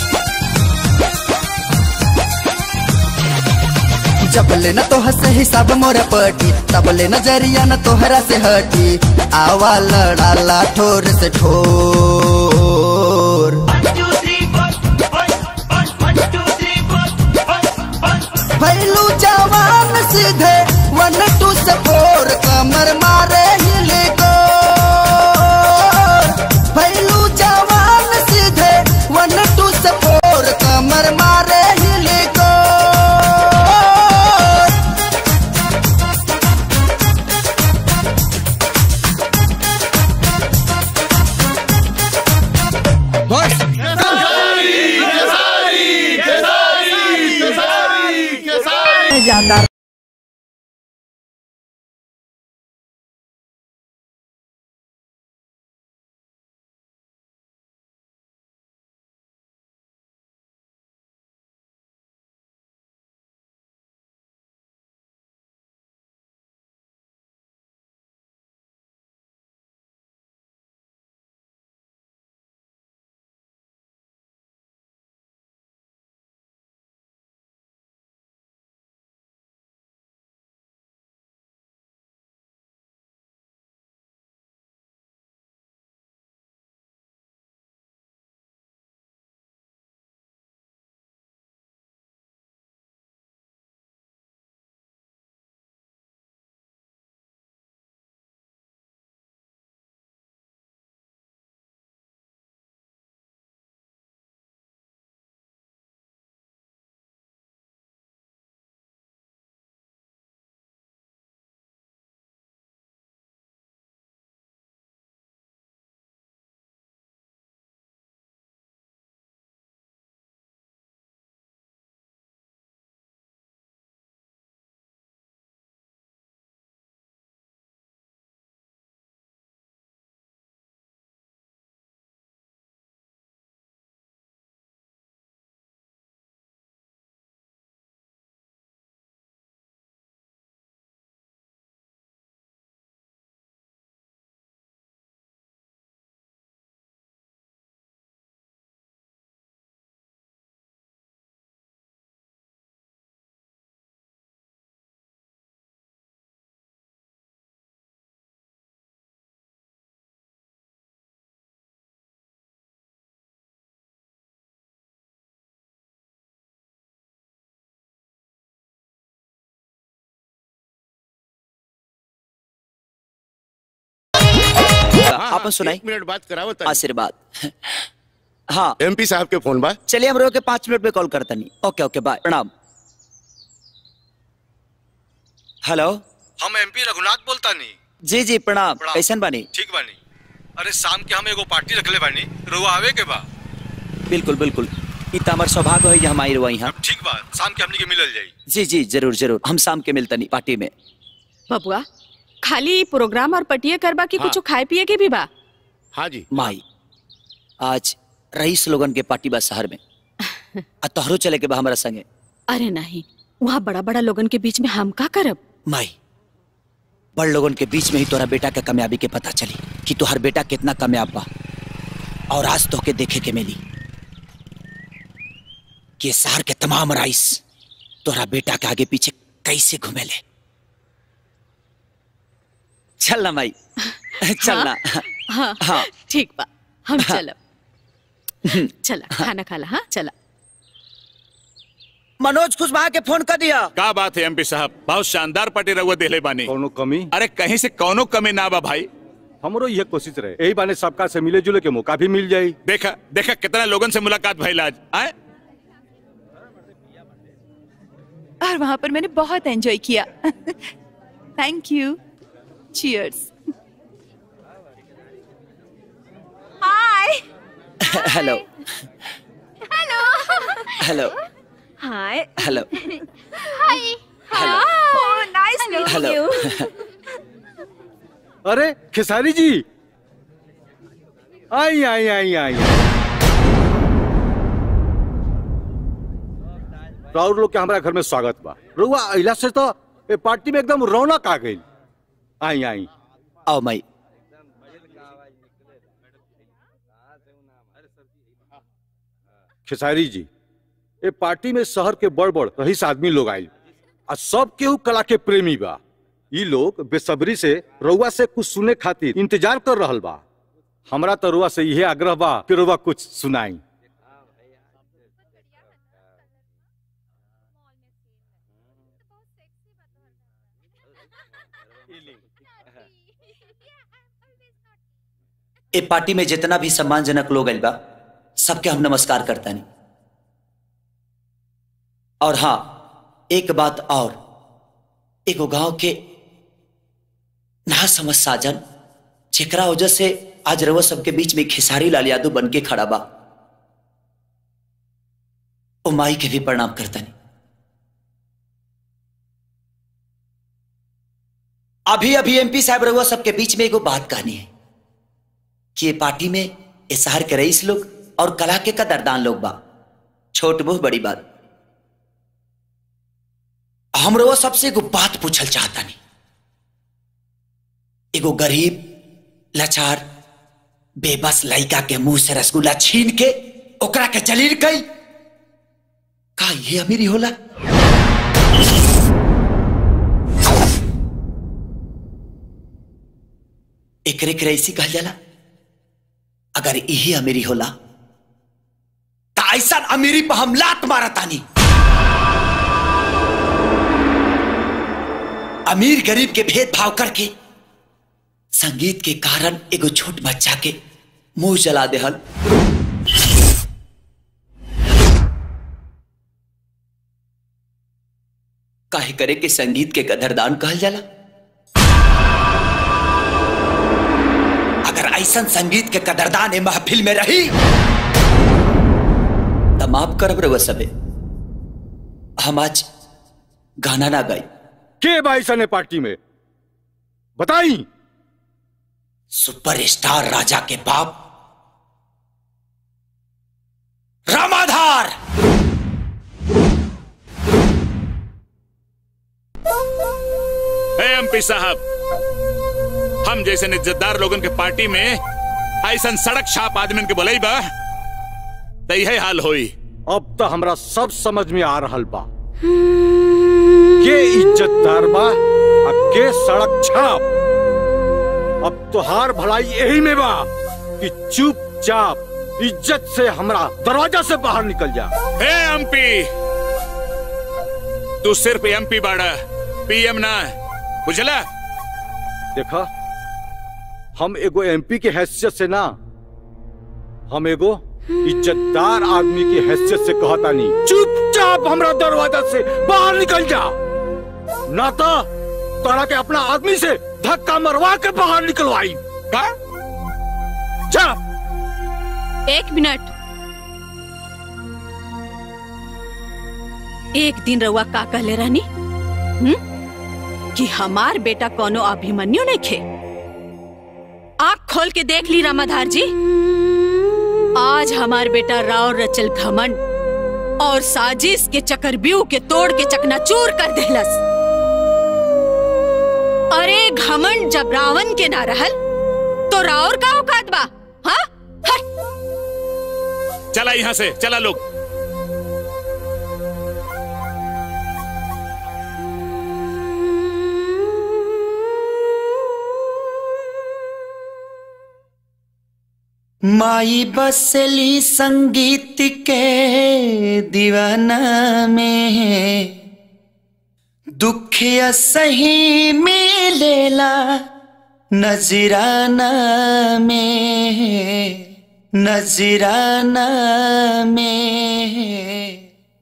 जब ले न तोह से हिसाब मोरा पटी तब ले नजरिया न तोहरा से हटी आवा लड़ाला ठोर से ठोर भैलू जवान सीधे वन टू से फोर कमर मारे हिले को भैलू जवान सीधे वन टू से फोर कमर मारे हिले को ज्यादा आपन सुनाई एक मिनट बात कराओ आशीर्वाद हाँ एमपी साहब के फोन बा चलिए हम रोक के पाँच मिनट में कॉल करता नहीं ओके ओके बाय प्रणाम हेलो हम एमपी रघुनाथ बोलता नहीं जी जी प्रणाम प्रणाम। कैसन बानी ठीक बानी अरे शाम के हम एगो पार्टी रखले बानी रुआ आवे के बा बिल्कुल बिल्कुल ई त हमार सौभाग्य है कि हम आई रहुआ यहाँ ठीक बा शाम के हमनी के मिलल जाई जी जी जरूर जरूर हम शाम के मिलता नहीं पार्टी में बबुआ खाली प्रोग्राम और पटिया करबा की हाँ। कुछ खाए पिए के भी बा हाँ जी माई आज रईस लोगन के पार्टी बा शहर में आ तोहरो चले के बा हमारा संगे अरे नहीं वहाँ बड़ा बड़ा लोगन के बीच में हम का करब माई बड़ लोगन के बीच में ही तोरा बेटा के कामयाबी के पता चली कि तोहर बेटा कितना कामयाब बा और आज तो के देखे के मिली कि शहर के तमाम राइस तोरा बेटा के आगे पीछे कैसे घूमेले चल ना माई चल ना हाँ हाँ। ठीक बा हम हाँ। चलब चला खाना खाला हाँ चला मनोज कुशवाहा के फोन कर दिया का बात है एमपी साहब बहुत शानदार पार्टी रहुआ देले बानी कौनो कमी अरे कहीं से कौनो कमी ना बा भाई हमरो यह कोशिश रहे यही बाने सबका से मिले जुले के मौका भी मिल जाई देखा देखा कितना लोगन से मुलाकात भइल आज आए और वहां पर मैंने बहुत एंजॉय किया thank you cheers hi hello hello hello hi hello hi hello oh nice meeting hello you अरे खेसारी जी आई आई आई आई राउर लोग के हमारा घर में स्वागत बा रुआ अइला से तो ए पार्टी में एकदम रौनक आ गई आई आई आओ माई खेसारी जी ए पार्टी में शहर के बड़ बड़ रईस आदमी लोग आयल आ सब केहू कला के प्रेमी बा ई लोग बेसब्री से रउआ से कुछ सुने खातिर इंतजार कर रहल बा हमरा तो रुआ से यही आग्रह बा कि रुआ कुछ सुनाई ए पार्टी में जितना भी सम्मानजनक लोग आइल बा सबके हम नमस्कार करता नहीं और हाँ एक बात और एगो गांव के ना समझ साजन जेकरा वजह से आज रवा सबके बीच में खेसारी लाल यादव बन के खड़ा बा ओ माई के भी प्रणाम करता नहीं अभी अभी एमपी साहब रहुआ सबके बीच में एगो बात कहनी है कि ये पार्टी में ये शहर के रईस लोग और कला के कदरदान लोग बा छोट मुंह बड़ी बात हम रहुआ सबसे एगो बात पूछल चाहता नहीं एगो गरीब लाचार बेबस लड़का के मुंह से रसगुल्ला छीन के ओकरा के जलील कई का ये अमीरी होला एकरे के रईसी कहल जाला अगर यही अमीरी होला तो ऐसा अमीरी पर हम लात मारतानी अमीर गरीब के भेदभाव करके संगीत के कारण एगो छोट बच्चा के मुंह जला देहल काहे करे के संगीत के कदरदान कहल जाला अगर ऐसा संगीत के कदरदान ए महफिल में रही तो माफ करब रे सबे हम आज गाना ना गाई के भाई सने पार्टी में बताई सुपरस्टार राजा के बाप रामाधार एमपी साहब हम जैसे इज्जतदार लोगन के पार्टी में ऐसा सड़क छाप आदमी के बोले बा तो यही हाल होई अब तो हमरा सब समझ में आ रहल बा के इज्जतदार बा आ के सड़क छाप अब तोहार भलाई यही में बा कि चुपचाप इज्जत से हमरा दरवाजा से बाहर निकल जा हे एमपी तू सिर्फ एमपी बाड़ा पीएम ना बुझला देखा हम एगो एमपी के हैसियत से ना हम एगो इज्जतदार आदमी की हैसियत से कहता नहीं चुपचाप हमरा दरवाजा से बाहर निकल जा ना तो तोरा के अपना आदमी से धक्का मरवा के बाहर निकलवाई का जा एक मिनट एक दिन रउआ का कहले रहनी हम्म? कि हमार बेटा कोनो अभिमन्यु नहीं खे आँख खोल के देख ली रामाधार जी आज हमार बेटा राव रचल घमंड और साजिश के चक्रव्यूह के तोड़ के चकनाचूर कर देहलस अरे घमंड जब रावण के ना रहल तो राउर का औकात बा हाँ चला यहाँ से चला लोग माई बसली संगीत के दीवाना में दुख सही मिलेला नजराना में नजराना में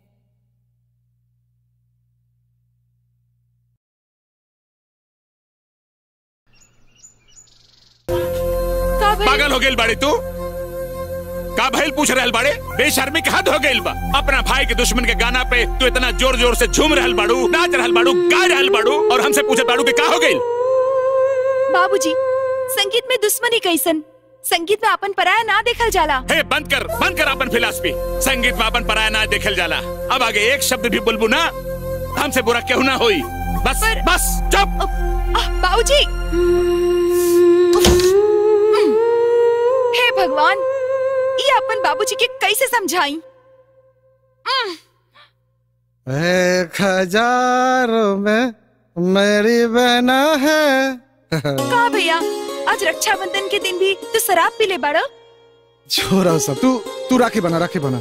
पागल हो गेल बाड़े तू का भइल पूछ रहल बाड़े बेशर्मी के हद हो गेल बा अपना भाई के दुश्मन के गाना पे तू इतना जोर जोर से झूम रहल बाड़ू नाच रहल बाड़ू गा रहल बाड़ू और हमसे पूछे बाड़ू कि का हो गेल बाबूजी संगीत में दुश्मनी कैसन संगीत में अपन पराया ना देखल जाला हे बंद कर बंद कर अपन फिलासफी संगीत में अपन पराया ना देखल जाला अब आगे एक शब्द भी बोलबू ना हमसे बुरा क्यों ना होई बस बस चुप बाबूजी हे भगवान ये अपन बाबूजी के कैसे समझाई एक हजारों में मेरी बहना है का भैया आज रक्षाबंधन के दिन भी तू शराब पी ले बाड़ा छोरा सब तू तू राखी बना राखी बना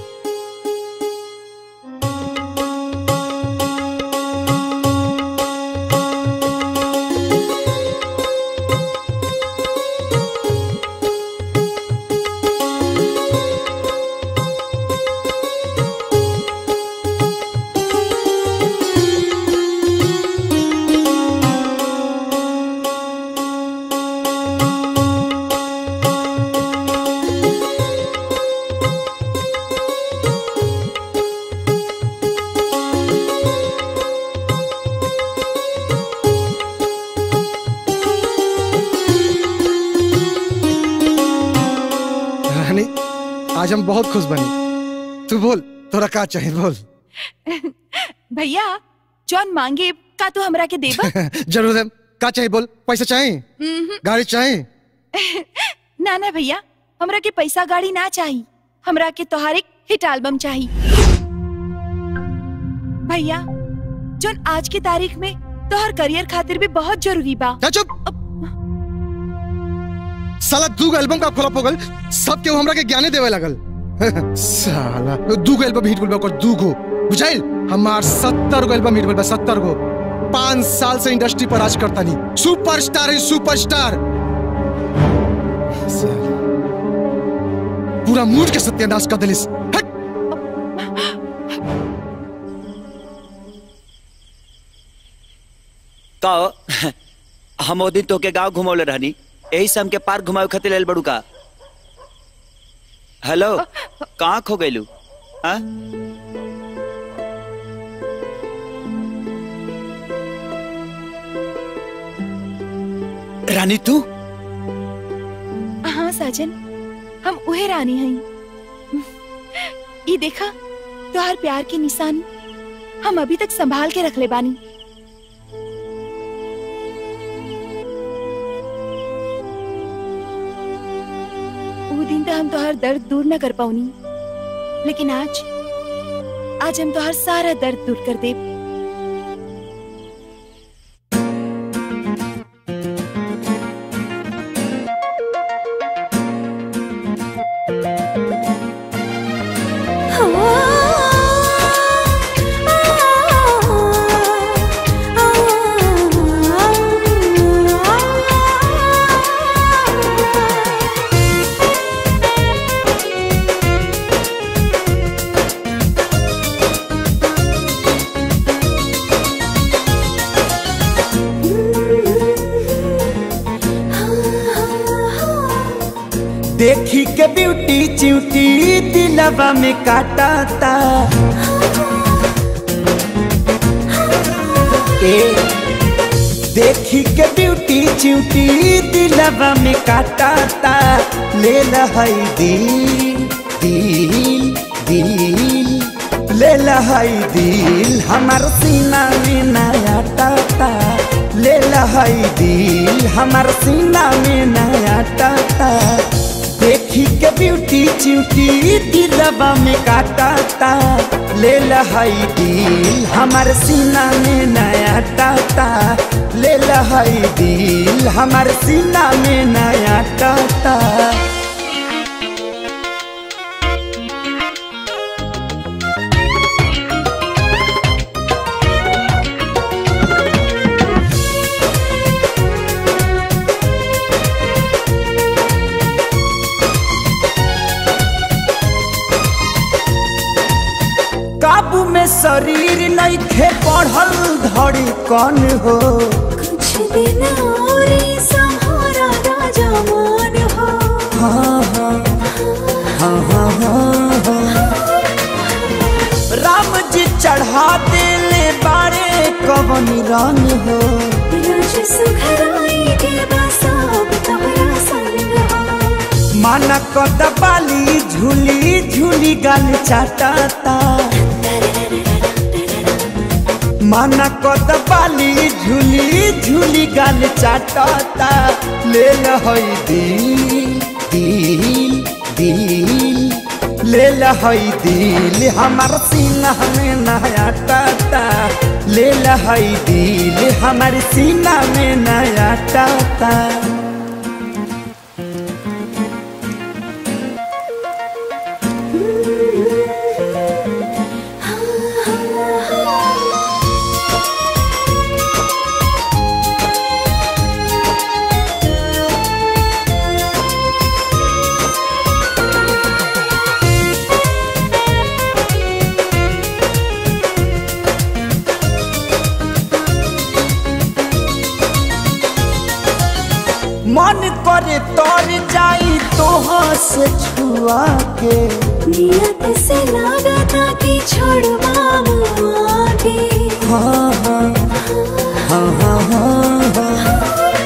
रानी आज हम बहुत खुश बनी तू बोल तोरा का चाहिए बोल भैया जौन मांगे का तू हमरा के देबा जरूर है का चाहिए बोल पैसा चाहिए उम्हूं। गाड़ी चाहिए ना ना भैया हमरा के पैसा गाड़ी ना चाहिए हमरा के तोहार एक हिट एल्बम चाहिए भैया जौन आज की तारीख में तोहर करियर खातिर भी बहुत जरूरी बा चुप साला दू गो एल्बम का फ्लॉप हो गल सब केहू हमरा के ज्ञाने देवे लगल साला दू गो एल्बम हिट बोल दू गो बुझाइल हमार सत्तर गो एल्बम हिट बोल सत्तर गो पांच साल से इंडस्ट्री पर राज करता नहीं सुपरस्टार है सुपरस्टार साला, पूरा मूड के सत्यानाश कर दिलिस हट कहो हम ओ दिन तोके गांव घुमौले रहनी यही से हमके पार्क घुमावे खातिर लेल बड़ू का हेलो कहाँ खो गइलू हाँ रानी तू हाँ साजन हम उहे रानी हई ये देखा तोहार प्यार की निशानी हम अभी तक संभाल के रख ले बानी वो दिन तो हम तोहार दर्द दूर न कर पाऊनी लेकिन आज आज हम तोहार सारा दर्द दूर कर दे देखी के ब्यूटी चिउटी दिलवा में काटाता ए देखी के ब्यूटी चिउटी दिलवा में काटाता ले लहई दिल दिल दिल ले लहई दिल हमार सीना में नया टाटा ले लहई दिल हमार सीना में नया टाटा देखी के ब्यूटी च्यूटी दिलवा में काटाता ले लहई दिल हमार सीना में नया टाटा ले लहई दिल हमार सीना में नया टाटा काबू में शरीर नहीं थे बढ़ल धड़ी कौन हो कुछ दिन और ही सहारा राजा मान हो हाँ हाँ हाँ हाँ हाँ हाँ राम जी चढ़ा देले बारे कवन रंग हो राज सुखराई के बसाब तोहरा संग हो माना कद बाली झूली झूली गाल चाटाता माना कद बाली झूली झूली गाल चाटाता ले लहई दिल दिल दिल ले लहई दिल हमार सीना में नया टाटा ले लहई दिल हमार सीना में नया टाटा मन करे तर जाई तोहाँ से छुआ के नियत से लगा था कि छोड़वा आगे हाँ हाँ हाँ हाँ हाँ हाँ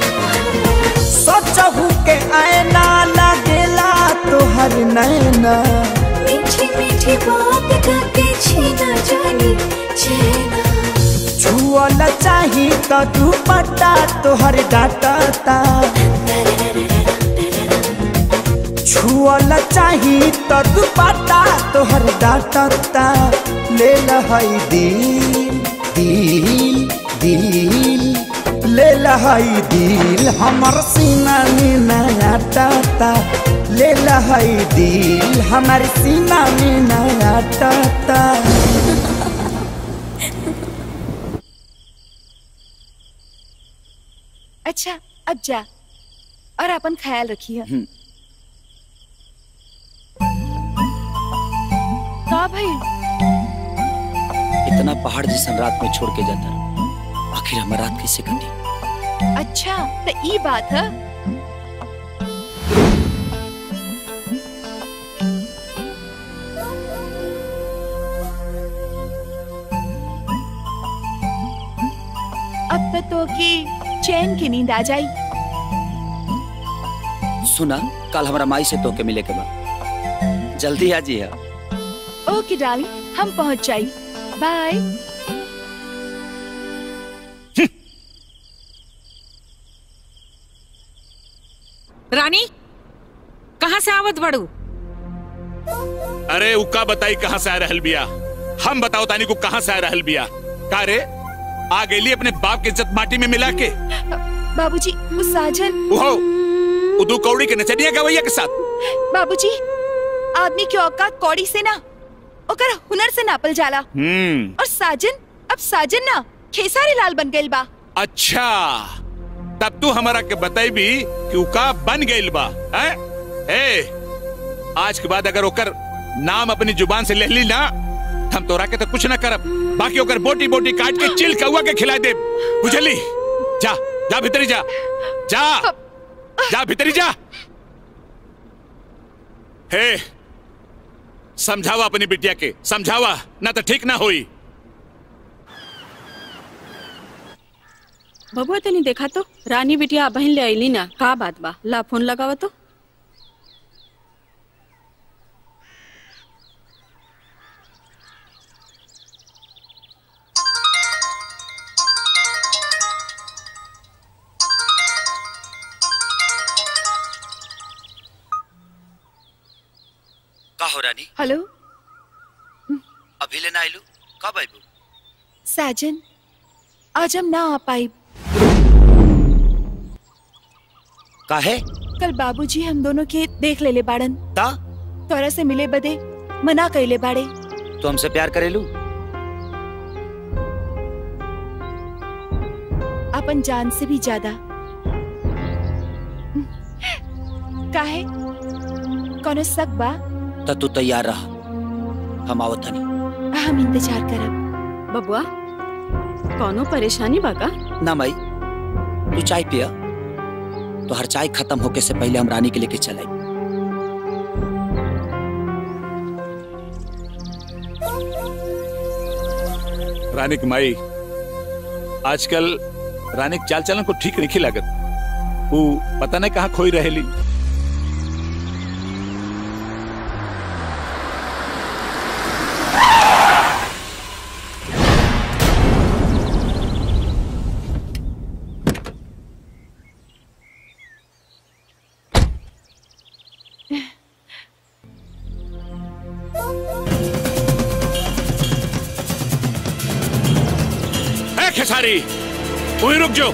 सचहू के आईना लगेला तोहर नैना मीठी मीठी बात करके छीना जानी चैना छुअल चाही तो दुपट्टा तोहर डाटता छुअल चाही तो दुपट्टा तोहर डाटता ले लहई दिल दिल दिल ले लहई दिल हमर सीना में नया टाटा ले लहई दिल हमर सीना में नया टाटा अच्छा अब जा और अपन ख्याल रखिए का भाई इतना पहाड़ जैसन रात में छोड़ के जाता आखिर हमार रात कैसे कटी अच्छा तो ई बात है अब तक तो की चैन की नींद आ जाई सुना कल हमारा माई से तो के मिले के बाद जल्दी आ जी है ओके डार्लिंग हम पहुंच जाई बाय रानी कहाँ से आवत बड़ू अरे उका बताई कहाँ से आ रहल बिया हम बताओ तानी को कहाँ से आ रहल बिया का रे आ गेली अपने बाप की इज्जत माटी में मिला के बाबूजी वो साजन उहो उदू कौड़ी के नचनिया गवैया के साथ बाबूजी आदमी की औकात कौड़ी से ना ओकर हुनर से नापल जाला हम्म और साजन अब साजन ना खेसारी लाल बन गइल बा अच्छा तब तू हमारा के बताई भी कि उका बन गइल बा हैं? ए आज के बाद अगर ओकर नाम अपनी जुबान से ले ली ना हम तोरा के तो कुछ ना करब बाकी ओकर बोटी बोटी काट के चिल कौआ के खिला दे बुझली जा जा भीतरी जा जा जा भीतरी जा हे समझावा अपनी बिटिया के समझावा ना तो ठीक ना होई बबुआ तनी देखा तो रानी बिटिया बहन ले आईली ना का बात बा ला फोन लगावा तो हो रानी हेलो अभी लेना आइलू कब आइबू साजन आज हम ना आ पाई काहे कल बाबूजी हम दोनों के देख लेले बाड़न ता तोरा से मिले बदे मना कइले बाड़े तू हमसे प्यार करेलू अपन जान से भी ज्यादा काहे कोनो शक बा त तू तैयार रहा हम आवत हनी हम इंतजार करब बबुआ कोनो परेशानी बा का ना माई तू चाय पिया तो हर चाय खत्म होके से पहले हम रानी के लेके चले रानी की माई आजकल रानी के चाल चलन को ठीक नहीं लागत वो पता नहीं कहाँ खोई रहेली ए खेसारी वहीं रुक जाओ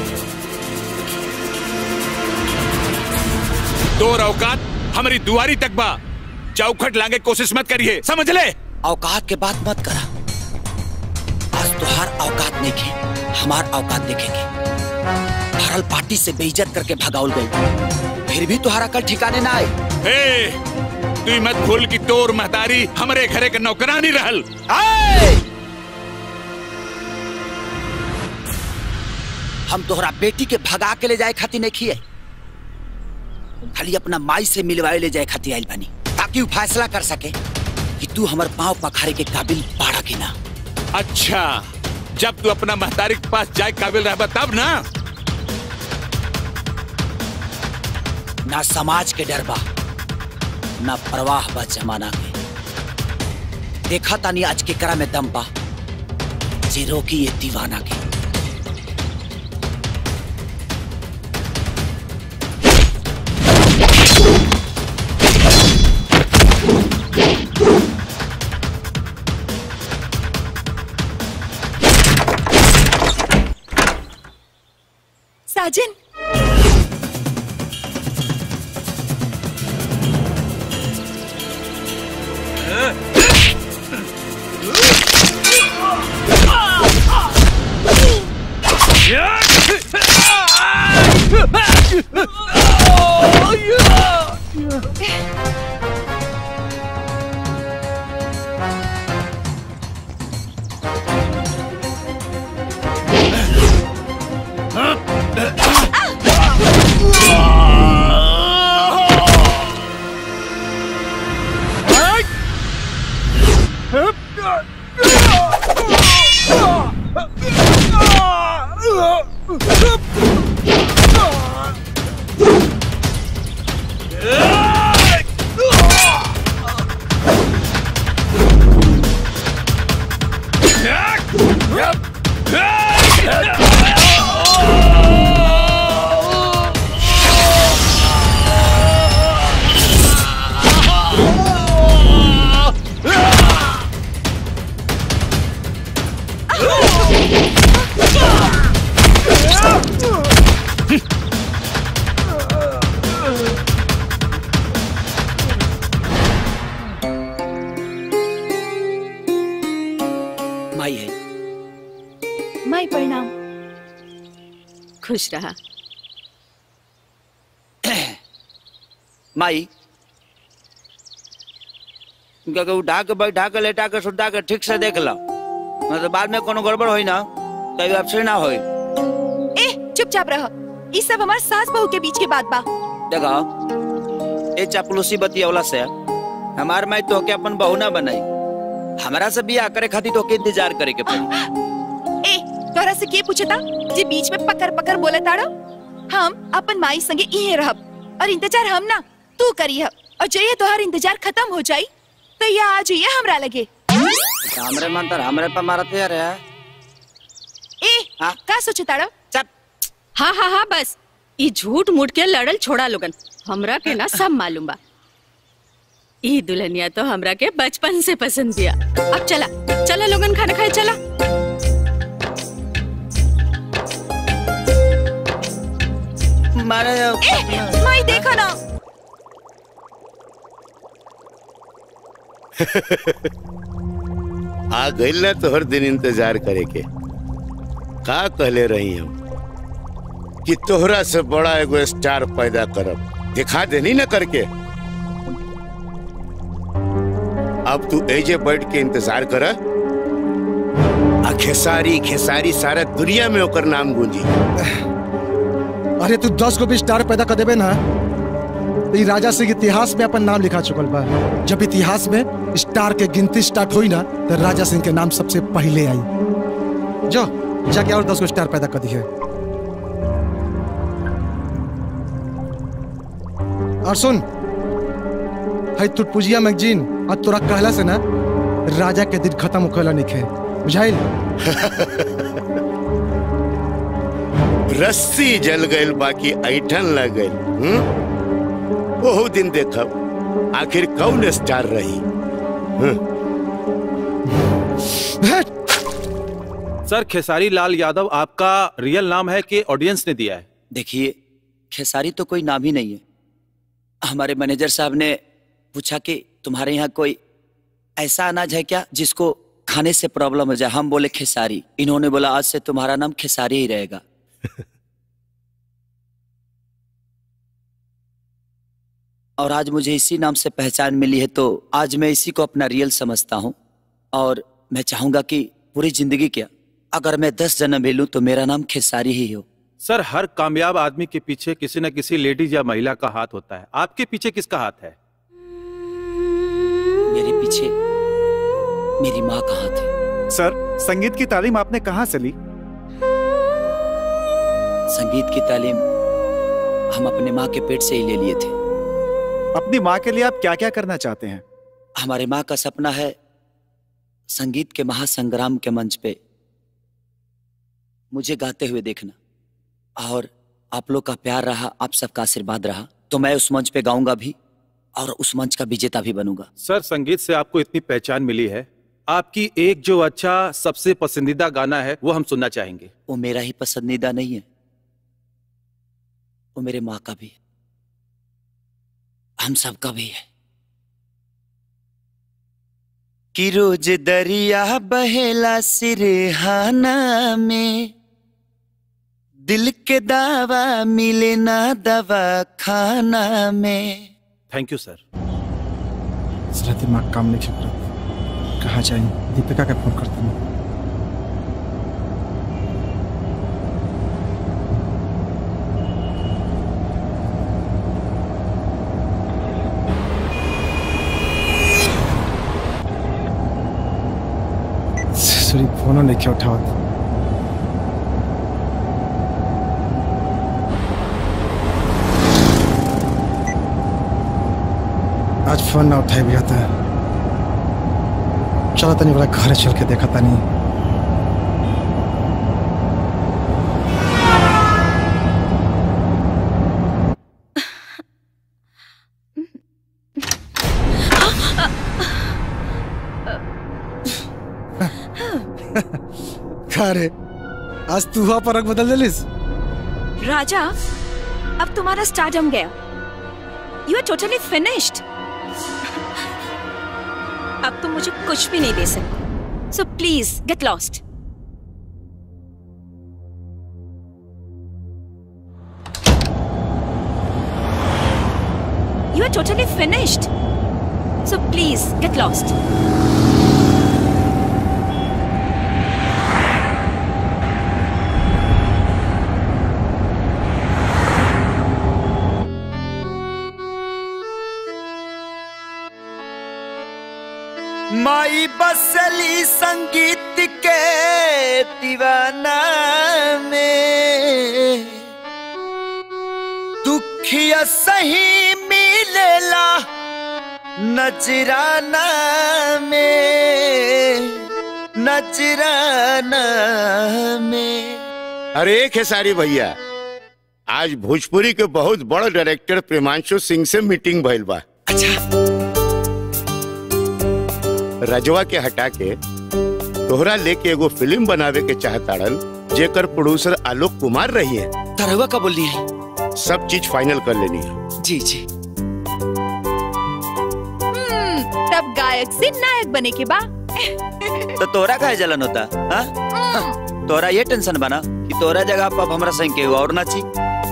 दो औकात हमारी दुआरी तक बा चौखट लांगे कोशिश मत करिए समझ ले औकात के बात मत करा आज तुहार औकात नहीं के हमार औकात देखेंगे भरल पार्टी से बेइज्जत करके भगाउल गई फिर भी तुहारा कल ठिकाने ना आए ए तू मत भूल कि तोर महतारी हमारे घरे के नौकरानी रहल आए! हम तोहरा बेटी के भगा के ले जाए खातिर नहीं खिए खाली अपना माई से मिलवाए ले जाए खातिर आइल बानी ताकि वो फैसला कर सके कि तू हमार पाँव पखारे के काबिल बाड़ा की ना अच्छा जब तू अपना महतारी के पास जाए काबिल रहबा तब ना ना समाज के डर बा ना परवाह बा जमाना के देखा तानी आज के करा में दम बा जे रोकी ये दीवाना के साजन माई है माई प्रणाम खुश रहा माई क्या कहूँ उठा के बैठा के लेटा के सुटा के ठीक से देख लो नहीं तो बाद में कोनो गड़बड़ होई ना कहीं आपसे ना होई ए चुपचाप रह ई सब हमार सास बहू के बीच के बात बा देखो ये चापलूसी बतियौला से हमार माई तो के अपन बहू ना बनाई हमारा से बियाह करे खातिर तो के इंतजार करे के पड़ी ए तोरा से के पूछता जे बीच में पकड़ पकड़ बोले ताड़ो हम अपन माई संगे इहे रहब और इंतजार हम ना तू करिह और जइए तोहार इंतजार खत्म हो जाई तो ये आ जाइए हमरा लगे हमरे मन तर हमरे पर मारते यार ए का सोचे ताड़ो हाँ हाँ हाँ बस ई झूठ मूठ के लड़ल छोड़ा लोगन हमरा के ना सब मालूम बा ई दुल्हनिया तो हमरा के बचपन से पसंद दिया अब चला चला लोगन खाना खाए चला मारा ए, माई देखो ना आ गई ना तो हर दिन इंतजार करे के का कहले रही हम कि तोहरा से बड़ा एगो स्टार पैदा करब दिखा देनी ना करके अब तू एजे बैठ के इंतजार कर आ खेसारी खेसारी सारा दुनिया में ओकर नाम गूंजी अरे तू दस को भी स्टार पैदा कर देबे ना तो ई राजा सिंह इतिहास में अपन नाम लिखा चुकल बा जब इतिहास में स्टार के गिनती स्टार्ट हुई ना तो राजा सिंह के नाम सबसे पहले आई जो जाके और दस को स्टार पैदा कर दिए और सुन है तुटपुजिया मैगजीन और तोरा कहला से ना राजा के दिन खत्म होखेला निखे बुझाइल रस्सी जल गईल बाकी ऐठन लग गईल हम्म? ओहू दिन देखब आखिर कौन स्टार रही हम्म? सर खेसारी लाल यादव आपका रियल नाम है कि ऑडियंस ने दिया है देखिए खेसारी तो कोई नाम ही नहीं है हमारे मैनेजर साहब ने पूछा कि तुम्हारे यहाँ कोई ऐसा अनाज है क्या जिसको खाने से प्रॉब्लम हो जाए हम बोले खेसारी इन्होंने बोला आज से तुम्हारा नाम खेसारी ही रहेगा और आज मुझे इसी नाम से पहचान मिली है तो आज मैं इसी को अपना रियल समझता हूँ और मैं चाहूंगा कि पूरी जिंदगी क्या अगर मैं दस जन्म भी लूं तो मेरा नाम खेसारी ही हो सर हर कामयाब आदमी के पीछे किसी न किसी लेडीज या महिला का हाथ होता है आपके पीछे किसका हाथ है मेरे पीछे मेरी माँ का हाथ है सर संगीत की तालीम आपने कहाँ से ली संगीत की तालीम हम अपने माँ के पेट से ही ले लिए थे अपनी माँ के लिए आप क्या क्या करना चाहते हैं हमारे माँ का सपना है संगीत के महासंग्राम के मंच पे मुझे गाते हुए देखना और आप लोग का प्यार रहा आप सबका आशीर्वाद रहा तो मैं उस मंच पे गाऊंगा भी और उस मंच का विजेता भी बनूंगा सर संगीत से आपको इतनी पहचान मिली है आपकी एक जो अच्छा सबसे पसंदीदा गाना है वो हम सुनना चाहेंगे वो मेरा ही पसंदीदा नहीं है वो मेरे माँ का भी है हम सबका भी है कि रोज दरिया बहेला सिरहाना में दिल के दावा मिले ना दवा खाना में थैंक यू सर इसलिए दिमाग काम नहीं कर रहा कहाँ जाए दीपिका का फोन करता हूँ सॉरी फोन नहीं क्या उठावत आज फोन ना उठाए भी आता चलो तनी बड़ा घर चल के देखा तनी अरे आज तू हुआ पर रंग बदल दिलिस राजा अब तुम्हारा स्टारडम गया यू आर टोटली फिनिश्ड अब तुम मुझे कुछ भी नहीं दे सकते so please get lost You are totally finished. So please get lost. माई बसली संगीत के दीवाना में दुखिया सही मिलेला नजराना में नजराना में अरे खेसारी भैया आज भोजपुरी के बहुत बड़ डायरेक्टर प्रेमांशु सिंह से मीटिंग भइल बा अच्छा रजवा के हटा के तोहरा लेके एगो फिल्म बनावे के चाहताड़न जेकर प्रोड्यूसर आलोक कुमार रही है तरवा का बोलनी है सब चीज फाइनल कर लेनी है जी जी हम्म, तब गायक से नायक बने के बा तो तोरा का जलन होता हाँ? तोरा ये टेंशन बना कि तोरा जगह पर अब हमरा संग के और नाची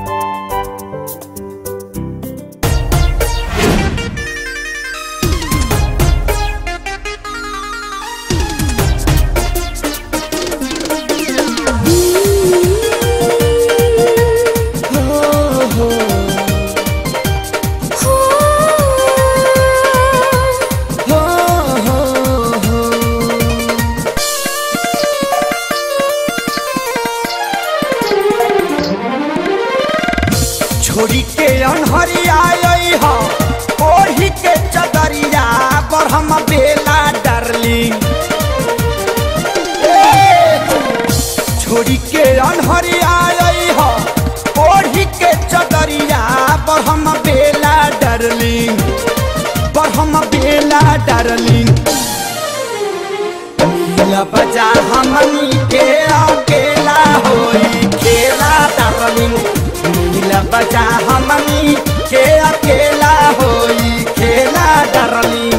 छोड़ी के अनहरिया आई हो ओढ़ी के चदरिया पर हम बेला डार्लिंग छोड़ी के अनहरिया आई हो ओढ़ी के चदरिया पर हम बेला डार्लिंग पर हम बेला डार्लिंग नीला बजा हमनी के अकेला होई खेला डार्लिंग नीला बजा हमनी के अकेला होई खेला डार्लिंग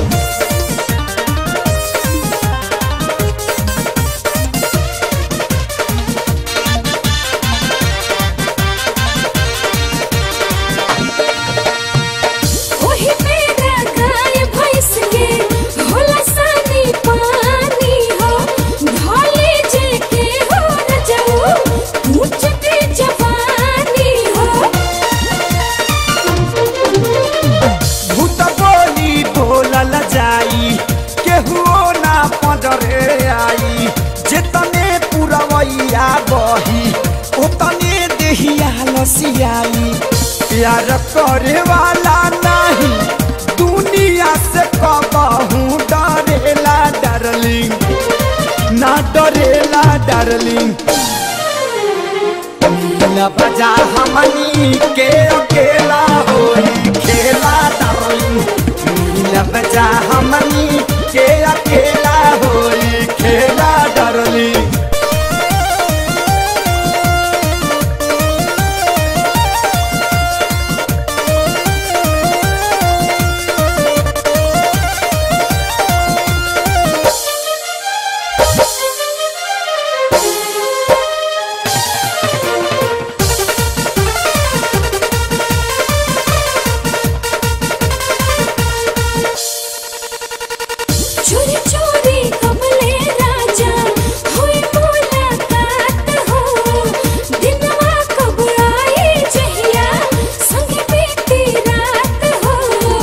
ओही मेरा गाय भैंस के होला सानी पानी हो ढोले जे के हो न जाऊ ऊंच के जवानी हो भूत बोली बोलल जाई केहुओ ना पजरे आई जेतने पुरवैया बही ओतने देहिया लसियाई प्यार करे वाला नहीं दुनिया से कबहू डरेला डार्लिंग ना डरेला डार्लिंग नीला बजा हमनी के अकेला होई खेला डार्लिंग नीला बजा हमनी के अकेला होई खेला डार्लिंग चोरी चोरी कमले राजा होई मुलाकात हो दिनवा कब आई जहिया संग बीती रात हो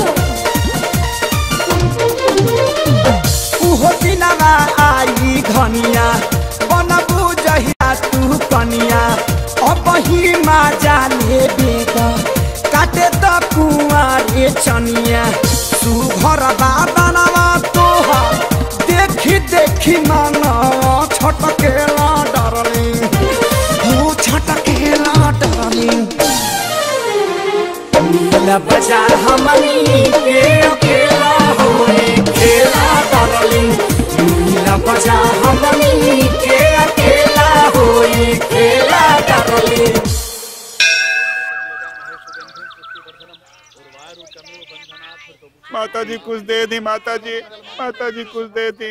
उहो दिनमा आई घनिया बनबू जहिया तू कनिया अब ही मा जाले बेग काटे त कुआरे चनिया सुघर बाबनवा तोहा देखी देखी मन छटकेला डरलिंग हो छटकेला डरलिंग नीला बजा हमनी के अकेला होई खेला डरलिंग नीला बजा हमनी के अकेला होई खेला डरलिंग माता जी कुछ दे दी माता जी माता जी कुछ दे दी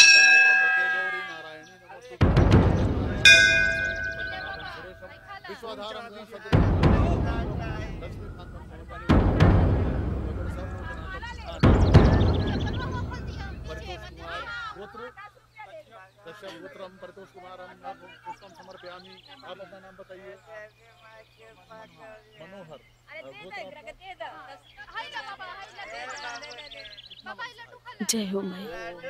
जय हो माई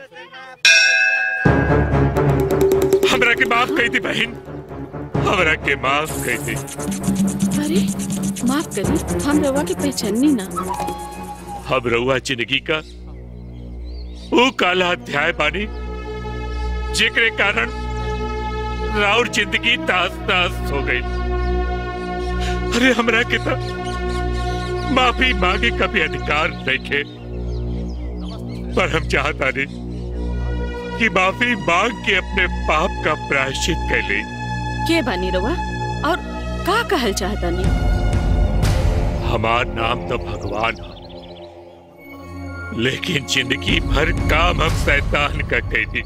हमरा के माफ कही थी बहन हमरा के माफ कही थी अरे माफ करी हम रवा के पहचाननी ना हम रउआ जिंदगी का वो काला अध्याय बानी जेकरे कारण राउर जिंदगी तास तास हो गई अरे हमरा के तो माफी मांगे का भी अधिकार नहीं पर हम चाहता नहीं की माफी मांग के अपने पाप का प्रायश्चित कर ली के बानी रवा और का कहल चाहता नहीं हमार नाम तो भगवान है लेकिन जिंदगी भर काम हम शैतान का कैदी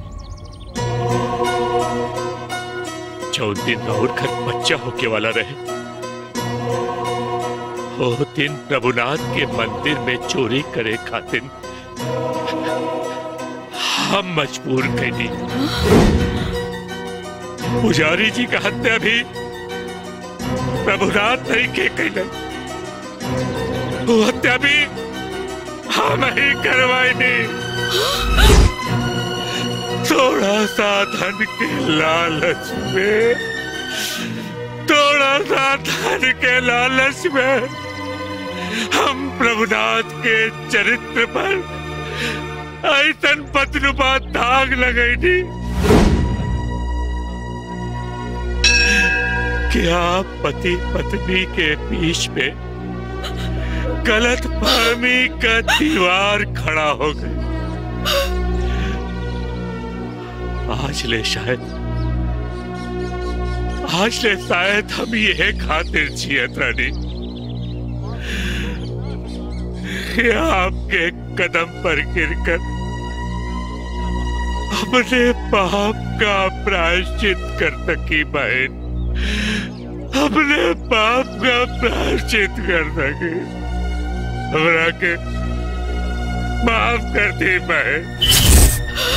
जो दिन और घर बच्चा होके वाला रहे वो दिन प्रभुनाथ के मंदिर में चोरी करे खातिर हम मजबूर कैदी पुजारी जी का हत्या भी प्रभुनाथ नहीं के कैले वो हत्या भी हम ही करवाई नहीं थोड़ा सा धन के लालच में थोड़ा सा धन के लालच में हम प्रभुनाथ के चरित्र पर ऐसन पतनुपा दाग लगैनी क्या पति पत्नी के बीच में गलत फहमी का दीवार खड़ा हो गई आज ले शायद आज ले शायद हम ये खातिर जियत रानी कि आपके कदम पर गिरकर अपने पाप का प्रायश्चित कर सकी बहन अपने पाप का प्रायश्चित कर सकी हमरा के माफ कर दी बहन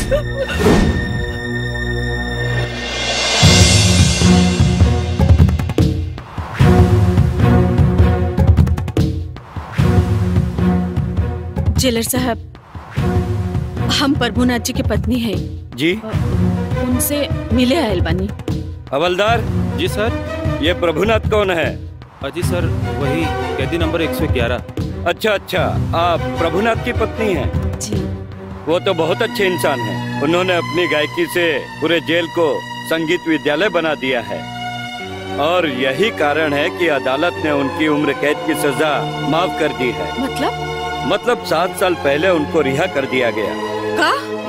जेलर साहब हम प्रभुनाथ जी की पत्नी है जी उनसे मिले आयल बानी हवलदार जी सर ये प्रभुनाथ कौन है अजी सर वही कैदी नंबर 111 अच्छा अच्छा आप प्रभुनाथ की पत्नी हैं जी वो तो बहुत अच्छे इंसान हैं उन्होंने अपनी गायकी से पूरे जेल को संगीत विद्यालय बना दिया है और यही कारण है कि अदालत ने उनकी उम्र कैद की सजा माफ कर दी है मतलब मतलब सात साल पहले उनको रिहा कर दिया गया का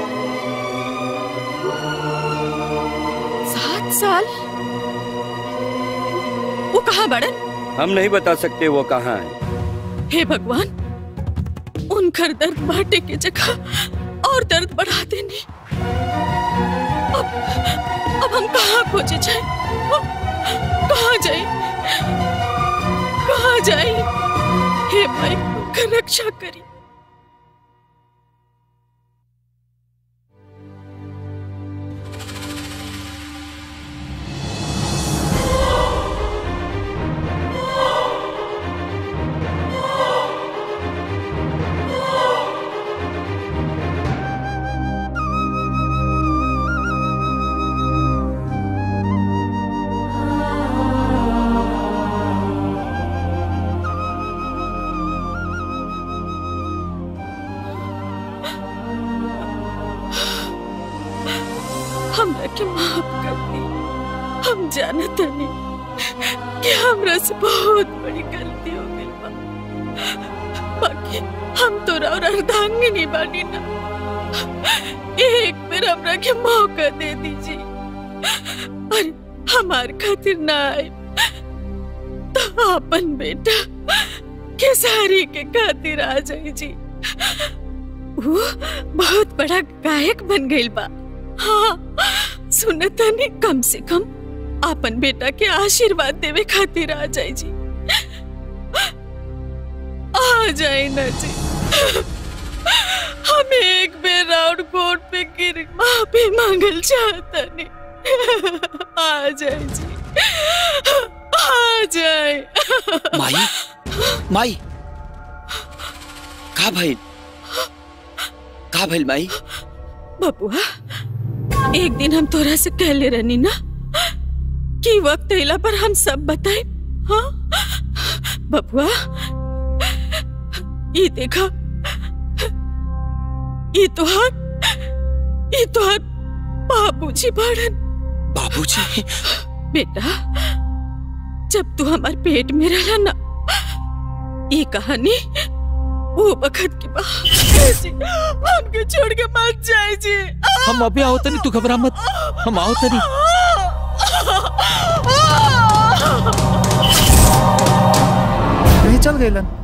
सात साल वो कहाँ बड़न हम नहीं बता सकते वो कहाँ है हे भगवान उनकर दर्द बांटे की जगह और दर्द बढ़ा देने अब अब हम कहाँ खोजे जाए कहाँ जाए कहाँ जाए हे भाई का रक्षा करी हमरा के माफ कर दी हम जानत नहीं कि हमरा से बहुत बड़ी गलती हो गई बा बाकी हम तोरा और अर्धांगिनी बानी ना एक बार हमरा के मौका दे दीजिए और हमार खातिर ना आए तो अपन बेटा केसारी के खातिर आ जाई जी वो बहुत बड़ा गायक बन गई बा हाँ सुनता नहीं कम से कम अपन बेटा के आशीर्वाद देवे खातिर आ जाए जी आ जाए ना जी हम एक बेर राउंड कोर्ट पे गिर माफी मांगल चाहता नहीं आ जाए जी आ जाए माई माई का भइल का भइल माई बबुआ एक दिन हम तोरा से कहले रहनी ना कि वक्त अइला पर हम सब बताए हाँ बबुआ ये देखा ये तोहार ये तोहार बाबूजी बाड़न बाबूजी बेटा जब तू हमार पेट में रहला ना ये कहानी वो बखत के बाद जी हमके छोड़ के मत जाए जी हम अभी आओ तनी तू घबरा मत हम आओ तनी कहीं चल गए लन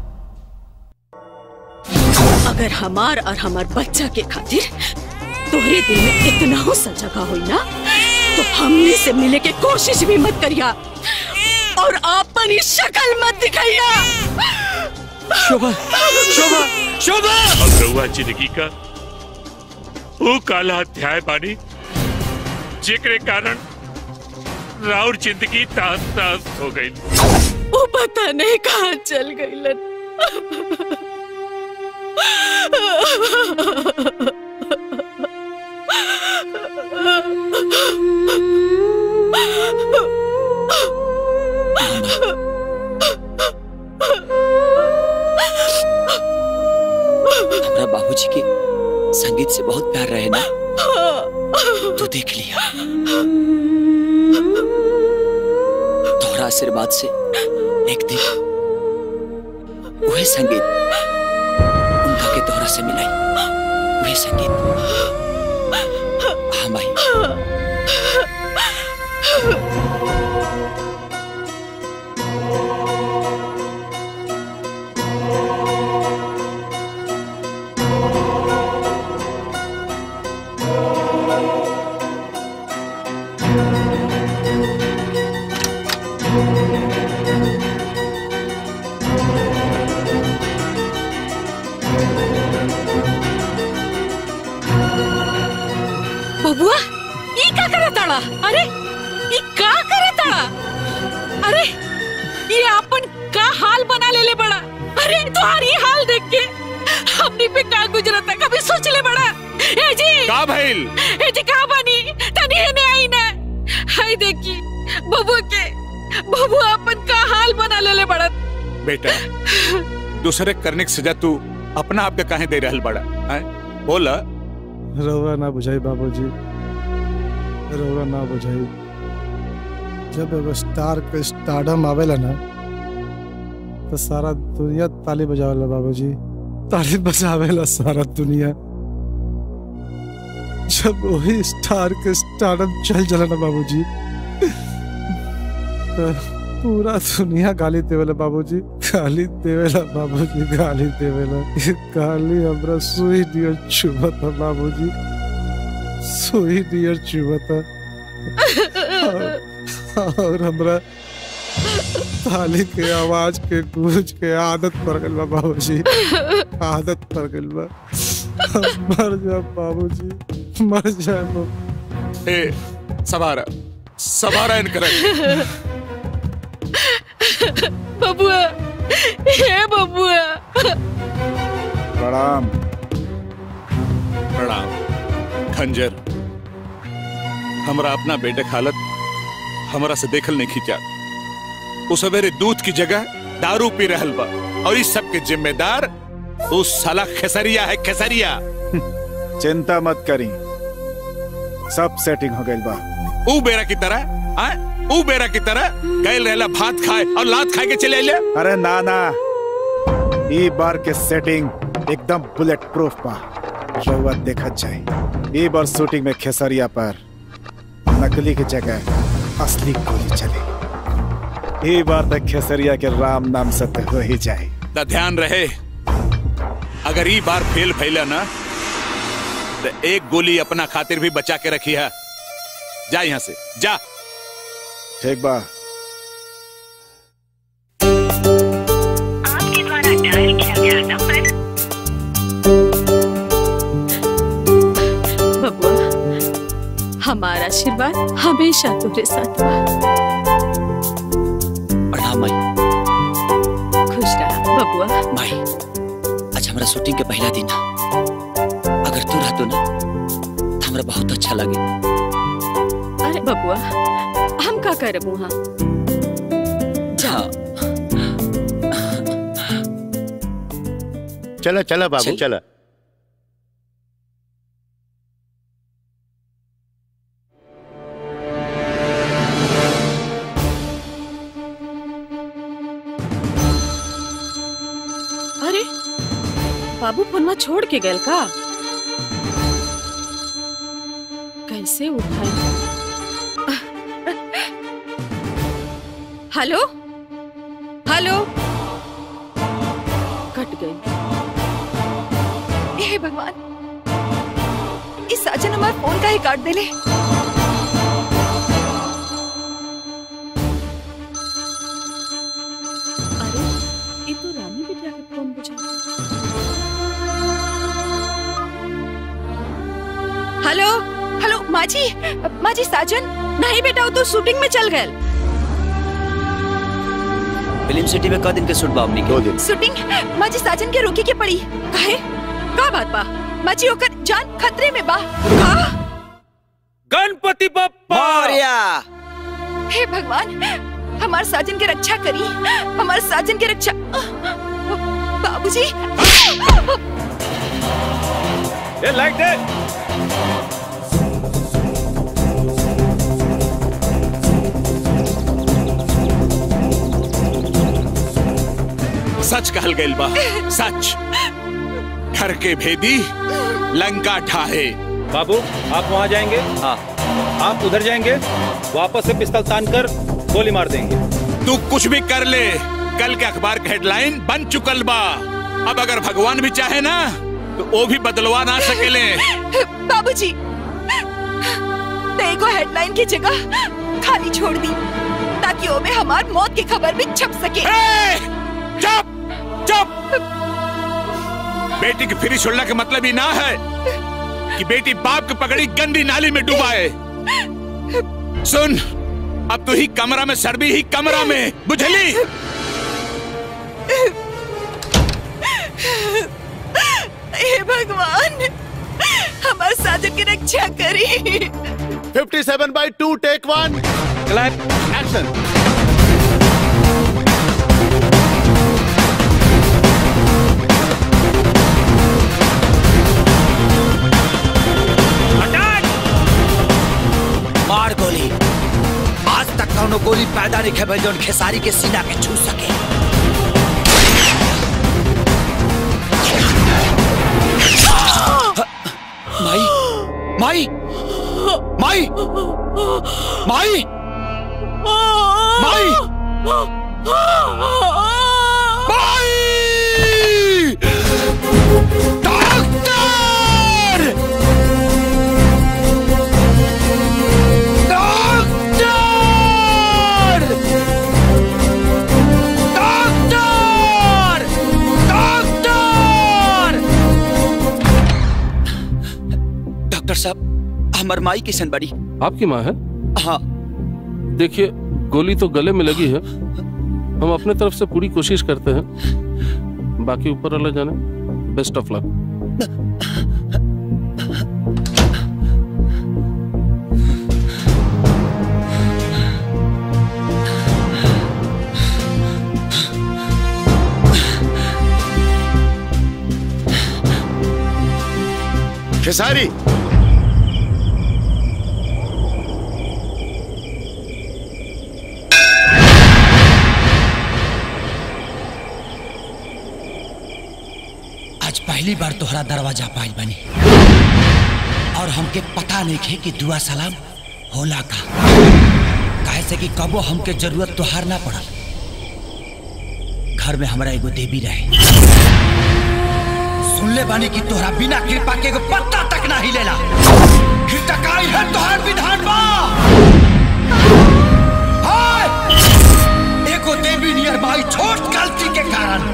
अगर हमार और हमार बच्चा के खातिर तोहरे दिल में इतना हो जगह हुई ना तो हमने से मिले के कोशिश भी मत करिया और अपनी शक्ल मत दिखाइया शोभा शोभा शोभा अब रउआ जिंदगी का वो काला अध्याय बानी जेकरे कारण राउर जिंदगी तास तास हो गई वो पता नहीं कहाँ चल गई हमरा बाबूजी के संगीत से बहुत प्यार रहे ना तू देख लिया तोहरा आशीर्वाद से एक दिन वही संगीत उनका के तोहरा से मिलाई वही संगीत हाँ माई बबुआ ई का करत ताड़ा अरे ई का करत ताड़ा अरे ये अपन का हाल बना ले ले बड़ा अरे तुम्हारी हाल देख के हमनी पे का गुजरता कभी सोच ले बड़ा ए जी का भइल ए जी का बनी तनी ने आई ना हाय देखी बबुआ के बबुआ अपन का हाल बना ले ले बड़ा बेटा दूसरे करने की सजा तू अपना आप के काहे दे रहल बड़ा हैं? बोला रउआ ना बुझाई बाबूजी रउआ ना बुझाई जब एगो स्टार के स्टारडम आवेला ना तो सारा दुनिया ताली बजावेला बाबूजी ताली बजावेला सारा दुनिया जब वही स्टार के स्टारडम चल चला ना बाबूजी तो पूरा दुनिया गाली देवेला बाबूजी गाली देवेला बाबूजी गाली देवेला ये गाली हमरा सुई दियर चुभता बाबूजी सुई दियर चुभता और- और हमरा ताली के आवाज के गूंज के आदत पड़ गइल बा बाबूजी आदत पड़ गइल बा मर जा बाबूजी मर जा ए सवारा सवारा इनकर बबुआ हे बबुआ प्रणाम प्रणाम खंजर हमरा अपना बेटे हालत हमरा से देखल नहीं खींचा वो सवेरे दूध की जगह दारू पी रहल बा और इस सब के जिम्मेदार उस साला खेसरिया है खेसरिया चिंता मत करी सब सेटिंग हो गइल बा ऊ बेरा की तरह आए ऊ बेरा की तरह गैल रहला भात खाए और लात खाए के चले आइले अरे ना ना ई बार के सेटिंग एकदम बुलेट प्रूफ बा रउआ देखत जाए ई बार शूटिंग में खेसरिया पर नकली की जगह असली गोली चली ई बार तक खेसरिया के राम नाम सत्य हो ही जाए त ध्यान रहे अगर ई बार फेल फैला ना तो एक गोली अपना खातिर भी बचा के रखी है जा यहाँ से जा ठीक बा बबुआ हमारा आशीर्वाद हमेशा तुम्हारे साथ बा प्रणाम माई खुश रहा बबुआ माई आज हमारा शूटिंग के पहला दिन है अगर तू रहतो ना तो हमरा बहुत अच्छा लगे अरे बबुआ हम का करब वहाँ हाँ चला चला बाबू चल। चला अरे बाबू फोनमा छोड़ के गए का कैसे उठाई हेलो हेलो कट गई हे भगवान इस साजन हमारे फोन का ही काट देले अरे ये तो रानी बिटिया के फोन बजा हेलो हेलो माँ जी माँ जी साजन नहीं बेटा वो तो शूटिंग में चल गए फिल्म सिटी में क दिन के शूट बा हमनी के दो दिन शूटिंग माँ जी साजन के रोके के पड़ी काहे का बात बा माँ जी ओकर जान खतरे में बा का गणपति बप्पा हे भगवान हमारे साजन की रक्षा करी हमारे साजन की रक्षा बाबूजी ए लाइट दे सच कहल गइल बा सच घर के भेदी लंका ठाहे बाबू आप वहाँ जाएंगे हाँ आप उधर जाएंगे वापस से पिस्तौल तान कर गोली मार देंगे तू कुछ भी कर ले कल के अखबार के हेडलाइन बन चुकल बा अब अगर भगवान भी चाहे ना तो वो भी बदलवा ना सकेले बाबूजी तेरे को हेडलाइन की जगह खाली छोड़ दी ताकि वो में हमार मौत की खबर भी छप सके चुप चुप बेटी की फिरी छोड़ना का मतलब ही ना है कि बेटी बाप की पकड़ी गंदी नाली में डुबाए सुन अब तू ही कमरा में सड़बी ही कमरा में बुझली हे भगवान हमारे साजन की रक्षा करी 57 by two take one clap action मार गोली आज तक कौनो गोली पैदा नहीं खे जौन खेसारी के सीना के छू सके माई माई माई माई माई माई doctor doctor doctor doctor doctor साहब हमार माई किशन बड़ी आपकी माँ है हाँ देखिए गोली तो गले में लगी है हम अपने तरफ से पूरी कोशिश करते हैं बाकी ऊपर वाला जाने बेस्ट ऑफ लक खेसारी आज पहली बार तोहरा दरवाजा पाइल बनी और हमके पता नहीं खे कि दुआ सलाम होला का काहे से कि कबो हमके जरूरत तोहार ना पड़ल घर में हमारा एगो देवी रहे सुन ले बानी कि तोहरा बिना कृपा के एगो पत्ता तक ना हिलेला हिटकाई है तोहार विधान बा हाय! एगो देवी नियर बाई छोट गलती के कारण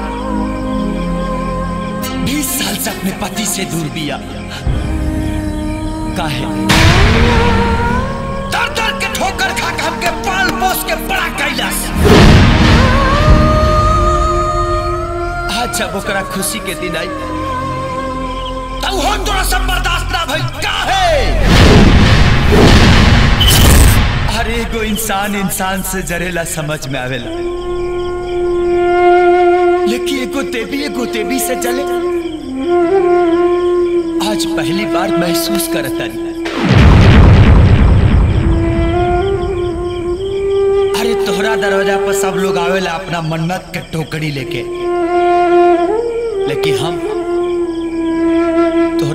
बीस साल से अपने पति से दूर बिया काहे दर दर के ठोकर खा के हमके पाल पोस के बड़ा कैलाश आज जब ओकरा खुशी के दिन आई तब हो तोरा सब बर्दाश्त ना भई काहे अरे एगो इंसान इंसान से जरेला समझ में आवेला लेकिन एगो देवी एगो देवी से जले आज पहली बार महसूस करता अरे तोहरा दरवाजा पर सब लोग आवेला अपना मन्नत के टोकरी लेके लेकिन हम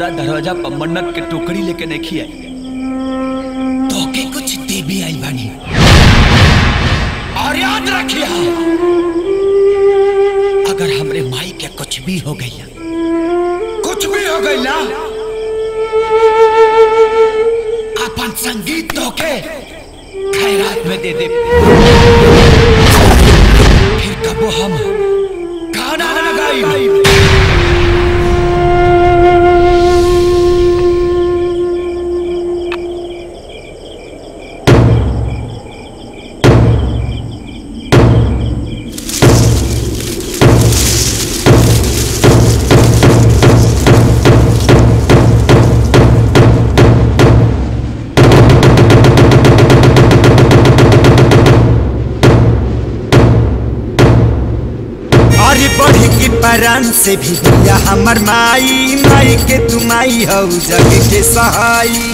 तोरा दरवाजा पर मन्नत के टोकरी लेके नहीं खिया तो के कुछ दे भी आई बानी और याद रखिया अगर हमरे माई के कुछ भी हो गई कुछ भी हो गई ना अपन संगीत तो के खैरात में दे दे फिर कबो हम गाना ना गाई अरे बढ़ी की परान से भी दिया हमर माई माई के तुमाई हौ जग के सहाई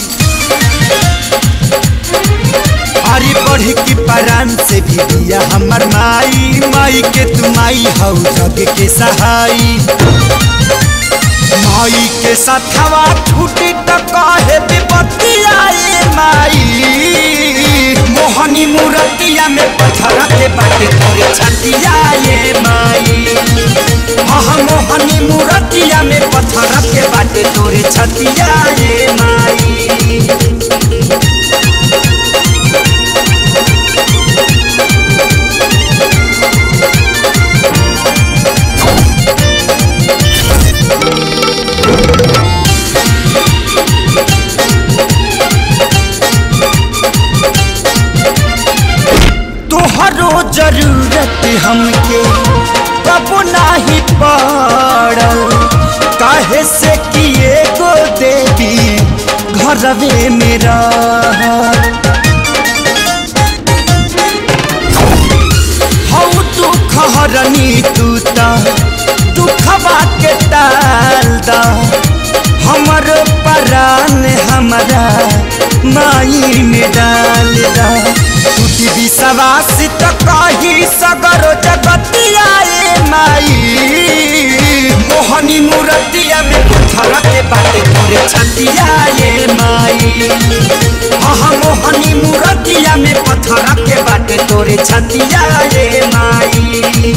अरे बढ़ी की परान से भी दिया हमर माई माई के तुमाई हौ जग के सहाई माई के साथवा छूटी त कहे विपत्तिया ए माई मोहनी मूर्तिया में पत्थर के बाटे तोरे छतिया ये माई हाँ मोहनी मूर्तिया में पत्थर के बाटे तोरे छतिया ये माई तोहरो जरूरत हमके कबो नाही पड़ल काहे से किए गो देवी घरवे में रहल हौ तू खहरनी तू ता दुखवा के टाल दा हमर परान हमरा माई में डाल दा टूटी विश्वास त कही सगरो जगतिया ए माई मोहनी मूर्तिया में पत्थर के बाटे तोरे छतिया ए माई हाँ मोहनी मूर्तिया में पत्थर के बाटे तोरे छतिया ए माई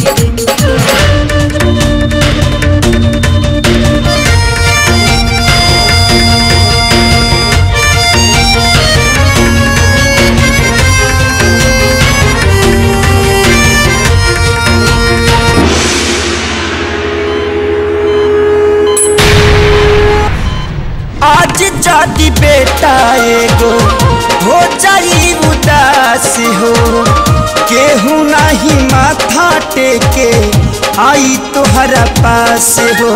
आज जाति बेटा एगो हो जाई उदास हो केहू नहीं माथा टेके आई तोहरा पास हो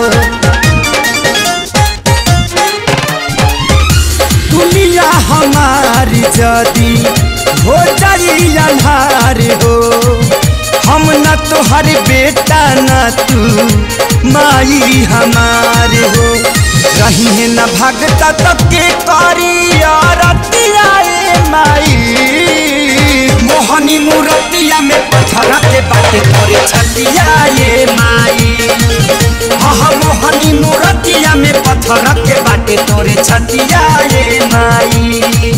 दुनिया हमारी जदी हो जाई अन्हार हो हम न तोहर बेटा न तू माई हमार हो रही है न भगता तब के करी आरतिया ए माई मोहनी मूर्तिया में पत्थर के बाटे तोरे छतिया ये माई हाँ मोहनी मूर्तिया में पत्थर के बाटे तोरे छतिया ये माई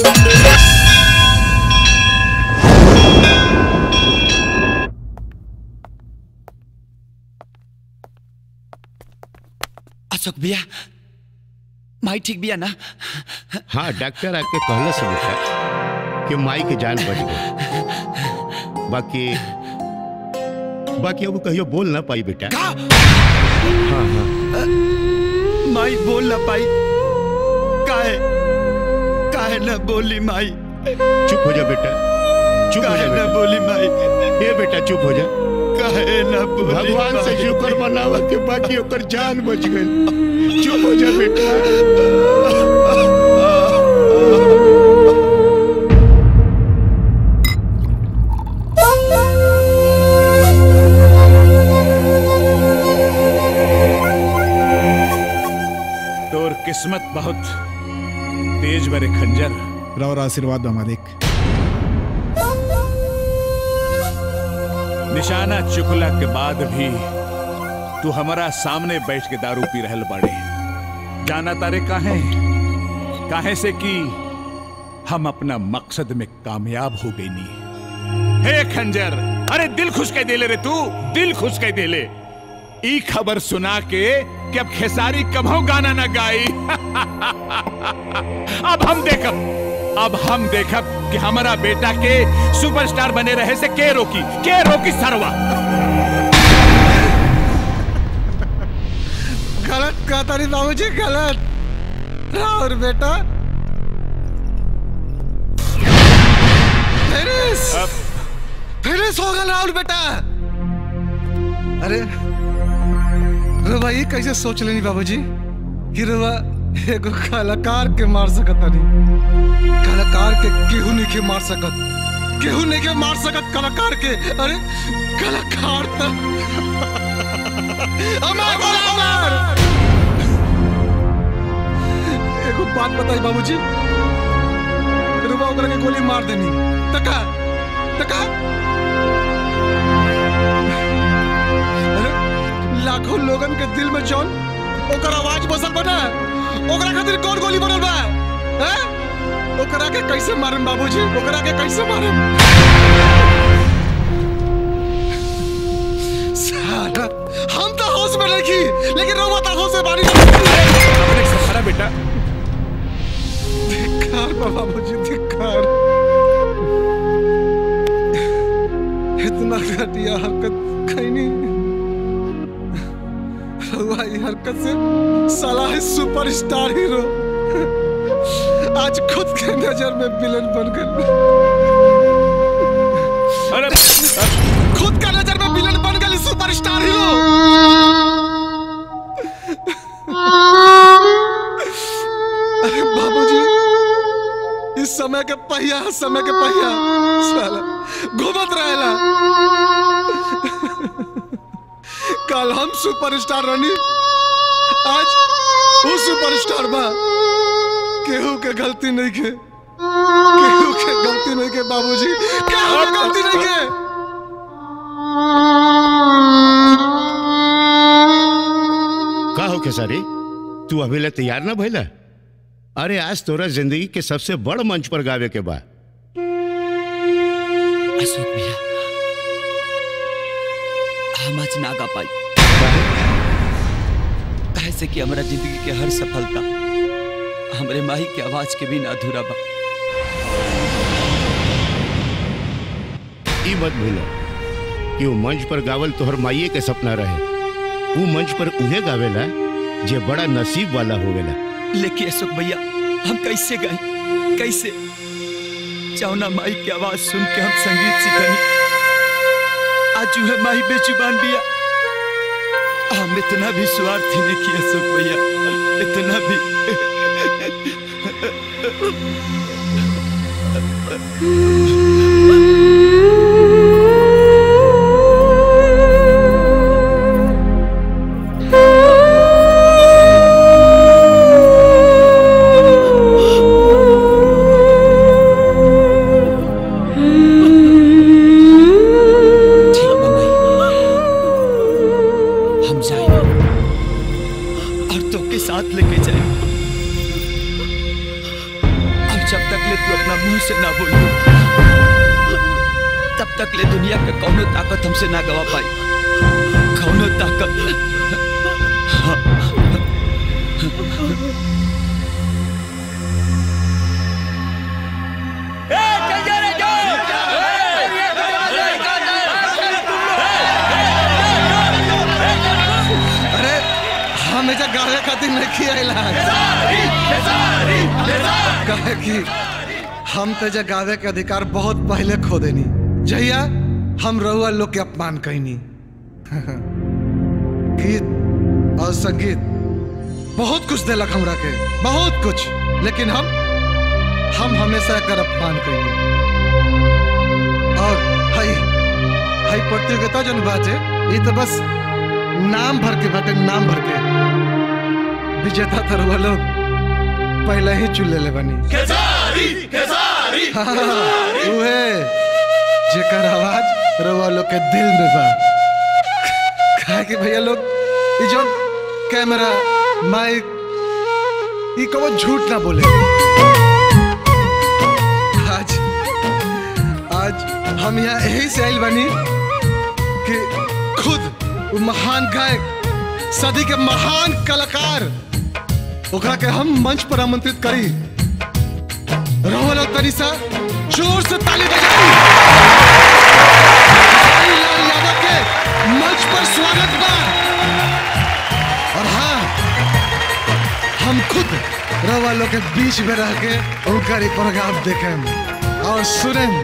अशोक भैया माई ठीक बिया ना हाँ डॉक्टर आके कहला से बेटा कि माई के जान बच गई बाकी बाकी अब कहियो बोल ना पाई बेटा हाँ हाँ माई बोल ना पाई काहे काहे ना बोली माई चुप हो जा बेटा चुप हो जा काहे ना बेटा बोली माई ये बेटा चुप हो जा काहे ना बोली भगवान से माई? शुक्र मनावा के बाकी ओकर जान बच गई चुप हो जा बेटा तोर किस्मत बहुत तेज बरे खंजर और आशीर्वाद बा मालिक निशाना चुकला के बाद भी तू हमारा सामने बैठ के दारू पी रहल बाड़े जाना तारे काहे काहे से कि हम अपना मकसद में कामयाब हो गई नहीं हे खंजर अरे दिल खुश कह देले रे तू दिल खुश कह देले ई खबर सुना के कि अब खेसारी कभो गाना ना गाई अब हम देखब अब हम देखब कि हमारा बेटा के सुपरस्टार बने रहे से के रोकी के रोकी सरवा गलत कहता नहीं बाबूजी गलत राहुल बेटा फिनिश फिनिश हो गया राहुल बेटा अरे रुआ ये कैसे सोच लेनी बाबूजी कि रुआ एगो कलाकार के मार सकत नहीं कलाकार के केहू नहीं के मार सकत केहू नहीं के मार सकत कलाकार के अरे कलाकार तो अमर अमर एगो बात बताई बाबूजी रुआ ओकरा के गोली मार देनी तका तका अरे लाखों लोगन के दिल में जौन ओकर आवाज बसल बना ओकरा खातिर कौन गोली बनल बा हैं ओकरा के कैसे मारम बाबूजी ओकरा के कैसे मारम साला हम तो होश में रखी लेकिन रहुआ तो होश से बानी हमारा बेटा धिक्कार बा बाबूजी धिक्कार इतना घटिया हरकत कहीं नहीं रहुआ ये हरकत से साला है सुपरस्टार हीरो आज खुद के नजर में विलन बन गए अरे खुद का नजर में विलन बन गए सुपरस्टार हीरो अरे बाबूजी इस समय के पहिया समय के पहिया साला घूमत रहेला कल हम सुपरस्टार रनी आज वो सुपरस्टार बा केहू के गलती नहीं के केहू के गलती नहीं के बाबूजी केहू के गलती नहीं के का हो खेसारी तू अभी ले तैयार ना भइला अरे आज तोरा जिंदगी के सबसे बड़ मंच पर गावे के बा अशोक भैया हम आज ना गा पाई काहे से कि हमारा जिंदगी के हर सफलता हमरे माही के आवाज के बिना अधूरा बा ई मत भूलो कि वो मंच पर गावल तोहर माइये के सपना रहे वो मंच पर उहे गावेला जे बड़ा नसीब वाला होवेला लेकिन अशोक भैया हम कैसे गए कैसे चौना माई की आवाज सुन के हम संगीत सीखनी आज जो है माही बेजुबान बिया हम इतना भी स्वार्थी नहीं किया अशोक भैया इतना भी हम जाएंगे और तो के साथ लेके जाएंगे अब जब तक ले तू अपना मुंह से ना बोल तब तक ले दुनिया के कौनो ताकत हमसे ना गवा पाई कौनो ताकत अरे हम एजा गावे खातिर नहीं खियाइला कहे कि हम तो एजा गावे के अधिकार बहुत पहले खो देनी जहिया हम रहुआ लोग के अपमान कहनी गीत और संगीत बहुत कुछ दिलक हमरा के बहुत कुछ लेकिन हम हम हमेशा एकर अपमान कहनी और हई हई प्रतियोगिता जन बाजे ये तो बस नाम भर के बाटे नाम भर के विजेता थरवा लोग पहले ही चुन ले बनी खेसारी खेसारी हाँ, उहे जेकर आवाज रवा लोग के दिल में बा कहा कि भैया लोग ये जो कैमरा माइक ये कबो झूठ ना बोले आज आज हम यहाँ यही से आइल बनी कि खुद वो महान गायक सदी के महान कलाकार ओकरा के हम मंच पर आमंत्रित करी रोहन और तनिषा जोर से ताली बजाई खेसारी लाल यादव के मंच पर स्वागत बा और हाँ हम खुद रवा लोग के बीच में रह के उनका ये प्रोग्राम देखें और सुनें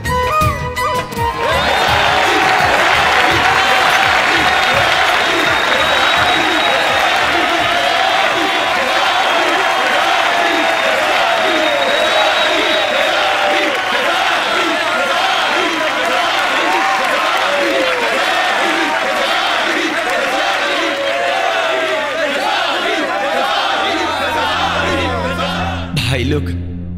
भाई लोग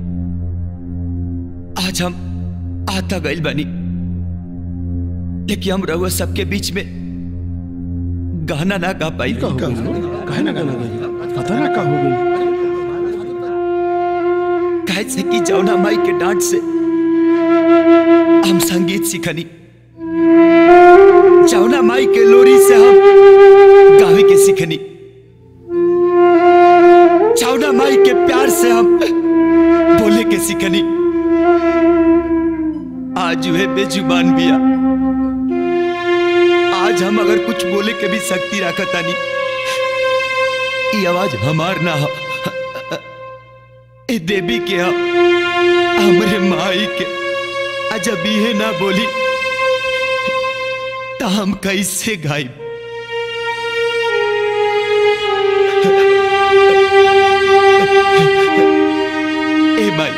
आज हम आता गइल बनी लेकिन हम रहुआ सबके बीच में गाना ना गा पाई गाना गाना पता ना का हो गई कहे से कि जौना माई के डांट से हम संगीत सीखनी जौना माई के लोरी से हम गावे के सीखनी जौना माई के प्यार से हम बोले के सीखनी आज वह बेजुबान बिया आज हम अगर कुछ बोले के भी शक्ति रखतानी ये आवाज हमार ना हो ए देवी के हा हमरे माई के अजब ये ना बोली तो हम कैसे गाई ए माई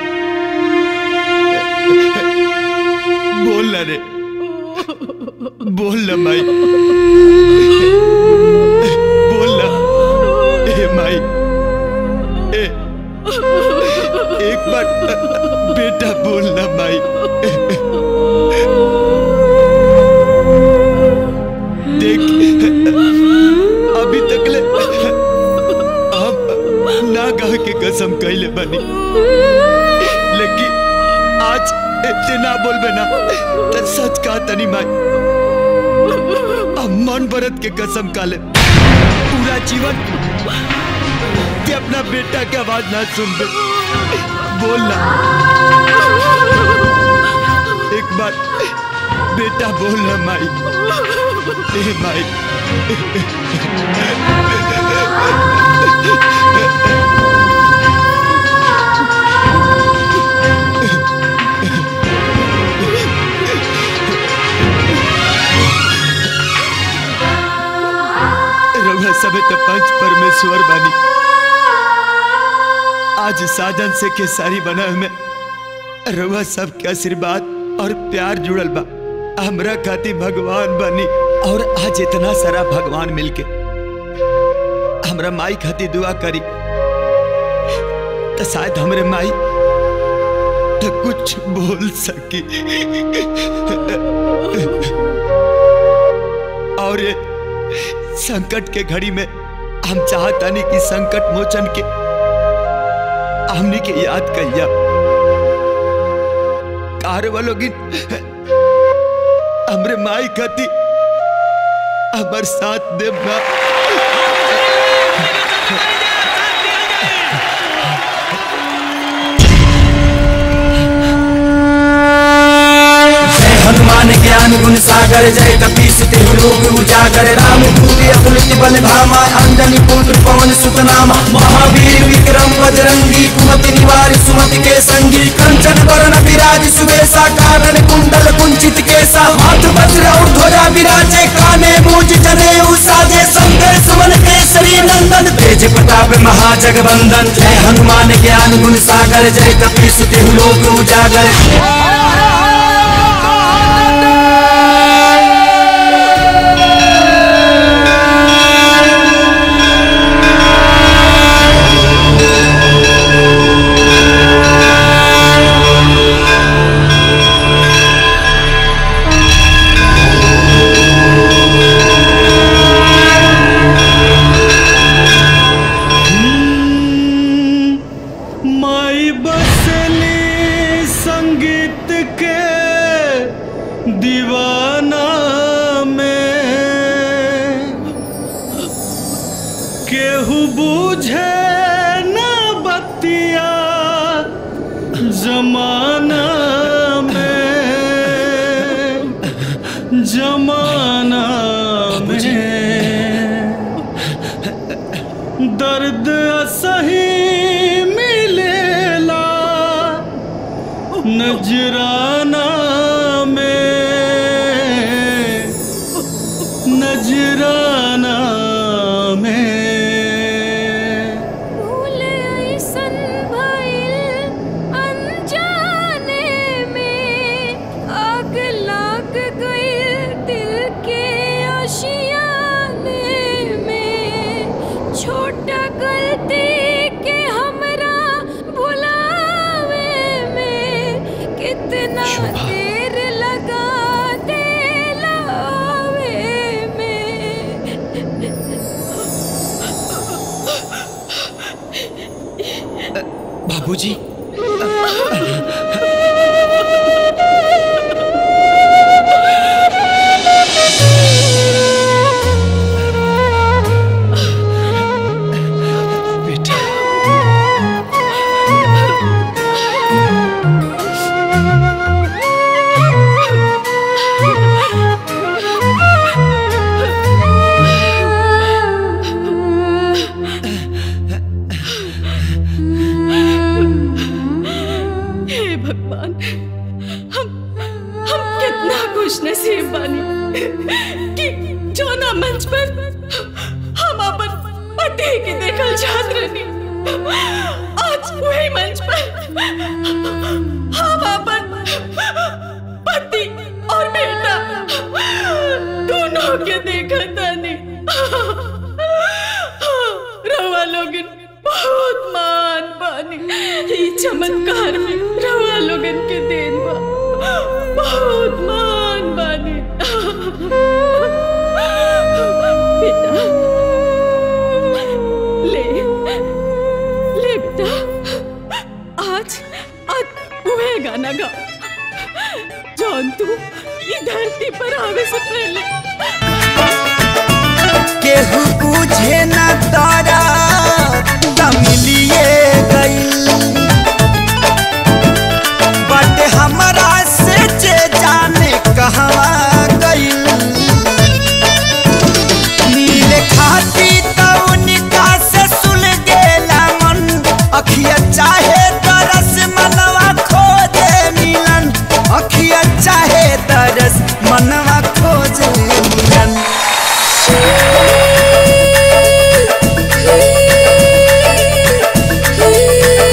बोल ना रे बोल ना माई बोल ना ए माई ए एक बार बेटा बोलना माई देख अभी तक ले हम ना कह के कसम कैले बनी लेकिन आज इतने ना बोलबे ना तो सच कहा तनी माई अब मन भरत के कसम काले पूरा जीवन कि अपना बेटा की आवाज ना सुन बे बोलना एक बार बेटा बोलना माई ए माई रउआ सबे तो पंच परमेश्वर बानी आज साधन से केसारी बना में रउआ सबके आशीर्वाद और प्यार जुड़ल बा हमरा खातिर भगवान बनी और आज इतना सारा भगवान मिलके हमरा माई खातिर दुआ करी तो शायद हमरे माई तो कुछ बोल सकी और ये संकट के घड़ी में हम चाहतानी कि संकट मोचन के हमने के याद कहिया कार वालों की हमरे माई खाती हमर साथ देव ना जय हनुमान ज्ञान गुण सागर जय कपीस तिहु लोक उजागर राम दूत अतुलित बल धामा अंजनी पुत्र पवन सुत नामा महावीर विक्रम बजरंगी कुमति निवार सुमति के संगी कंचन वरण विराज सुबेसा कानन कुंडल कुंचित केसा हाथ वज्र और ध्वजा विराजे काने मूज जने साजे शंकर सुमन केसरी नंदन तेज प्रताप महाजगवंदन जय हनुमान ज्ञान गुण सागर जय कपीस तिहु लोक उजागर प्रीत के दीवाना में केहू बूझे न बतिया जमाना में जमाना में दर्द असही मिलेला नजराना में नजराना में भूल ऐसन भइल अनजाने में आग लाग गइल दिल के आशियाने में छोटा गलती के हमरा भुलावे में कितना देर लगा दिलावे बाबूजी हे भगवान हम हम कितना खुश नसीब बानी कि जोना मंच पर हम अपन पति के देखल चाहत रहनी आज वही मंच पर हम अपन पति और बेटा दोनों के देखत तानी रवा लोगन बहुत मान बानी ई चमत्कार में रवा लोगन के देन बा बहुत मान बानी बेटा ले ले बेटा आज आज वह गाना गा जौन तू ई धरती पर आवे से पहले केहू बुझे न तारा तमिलिए गईल बट हमरा से जे जाने कहवा गईल नीले खाती तो उनका से सुल गेला मन अखिया चाहे तरस मनवा खोजे मिलन अखिया चाहे तरस मनवा खोजे मिलन Ooh.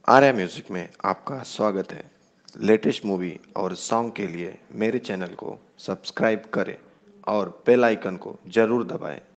आर्या म्यूजिक में आपका स्वागत है लेटेस्ट मूवी और सॉन्ग के लिए मेरे चैनल को सब्सक्राइब करें और बेल आइकन को जरूर दबाएं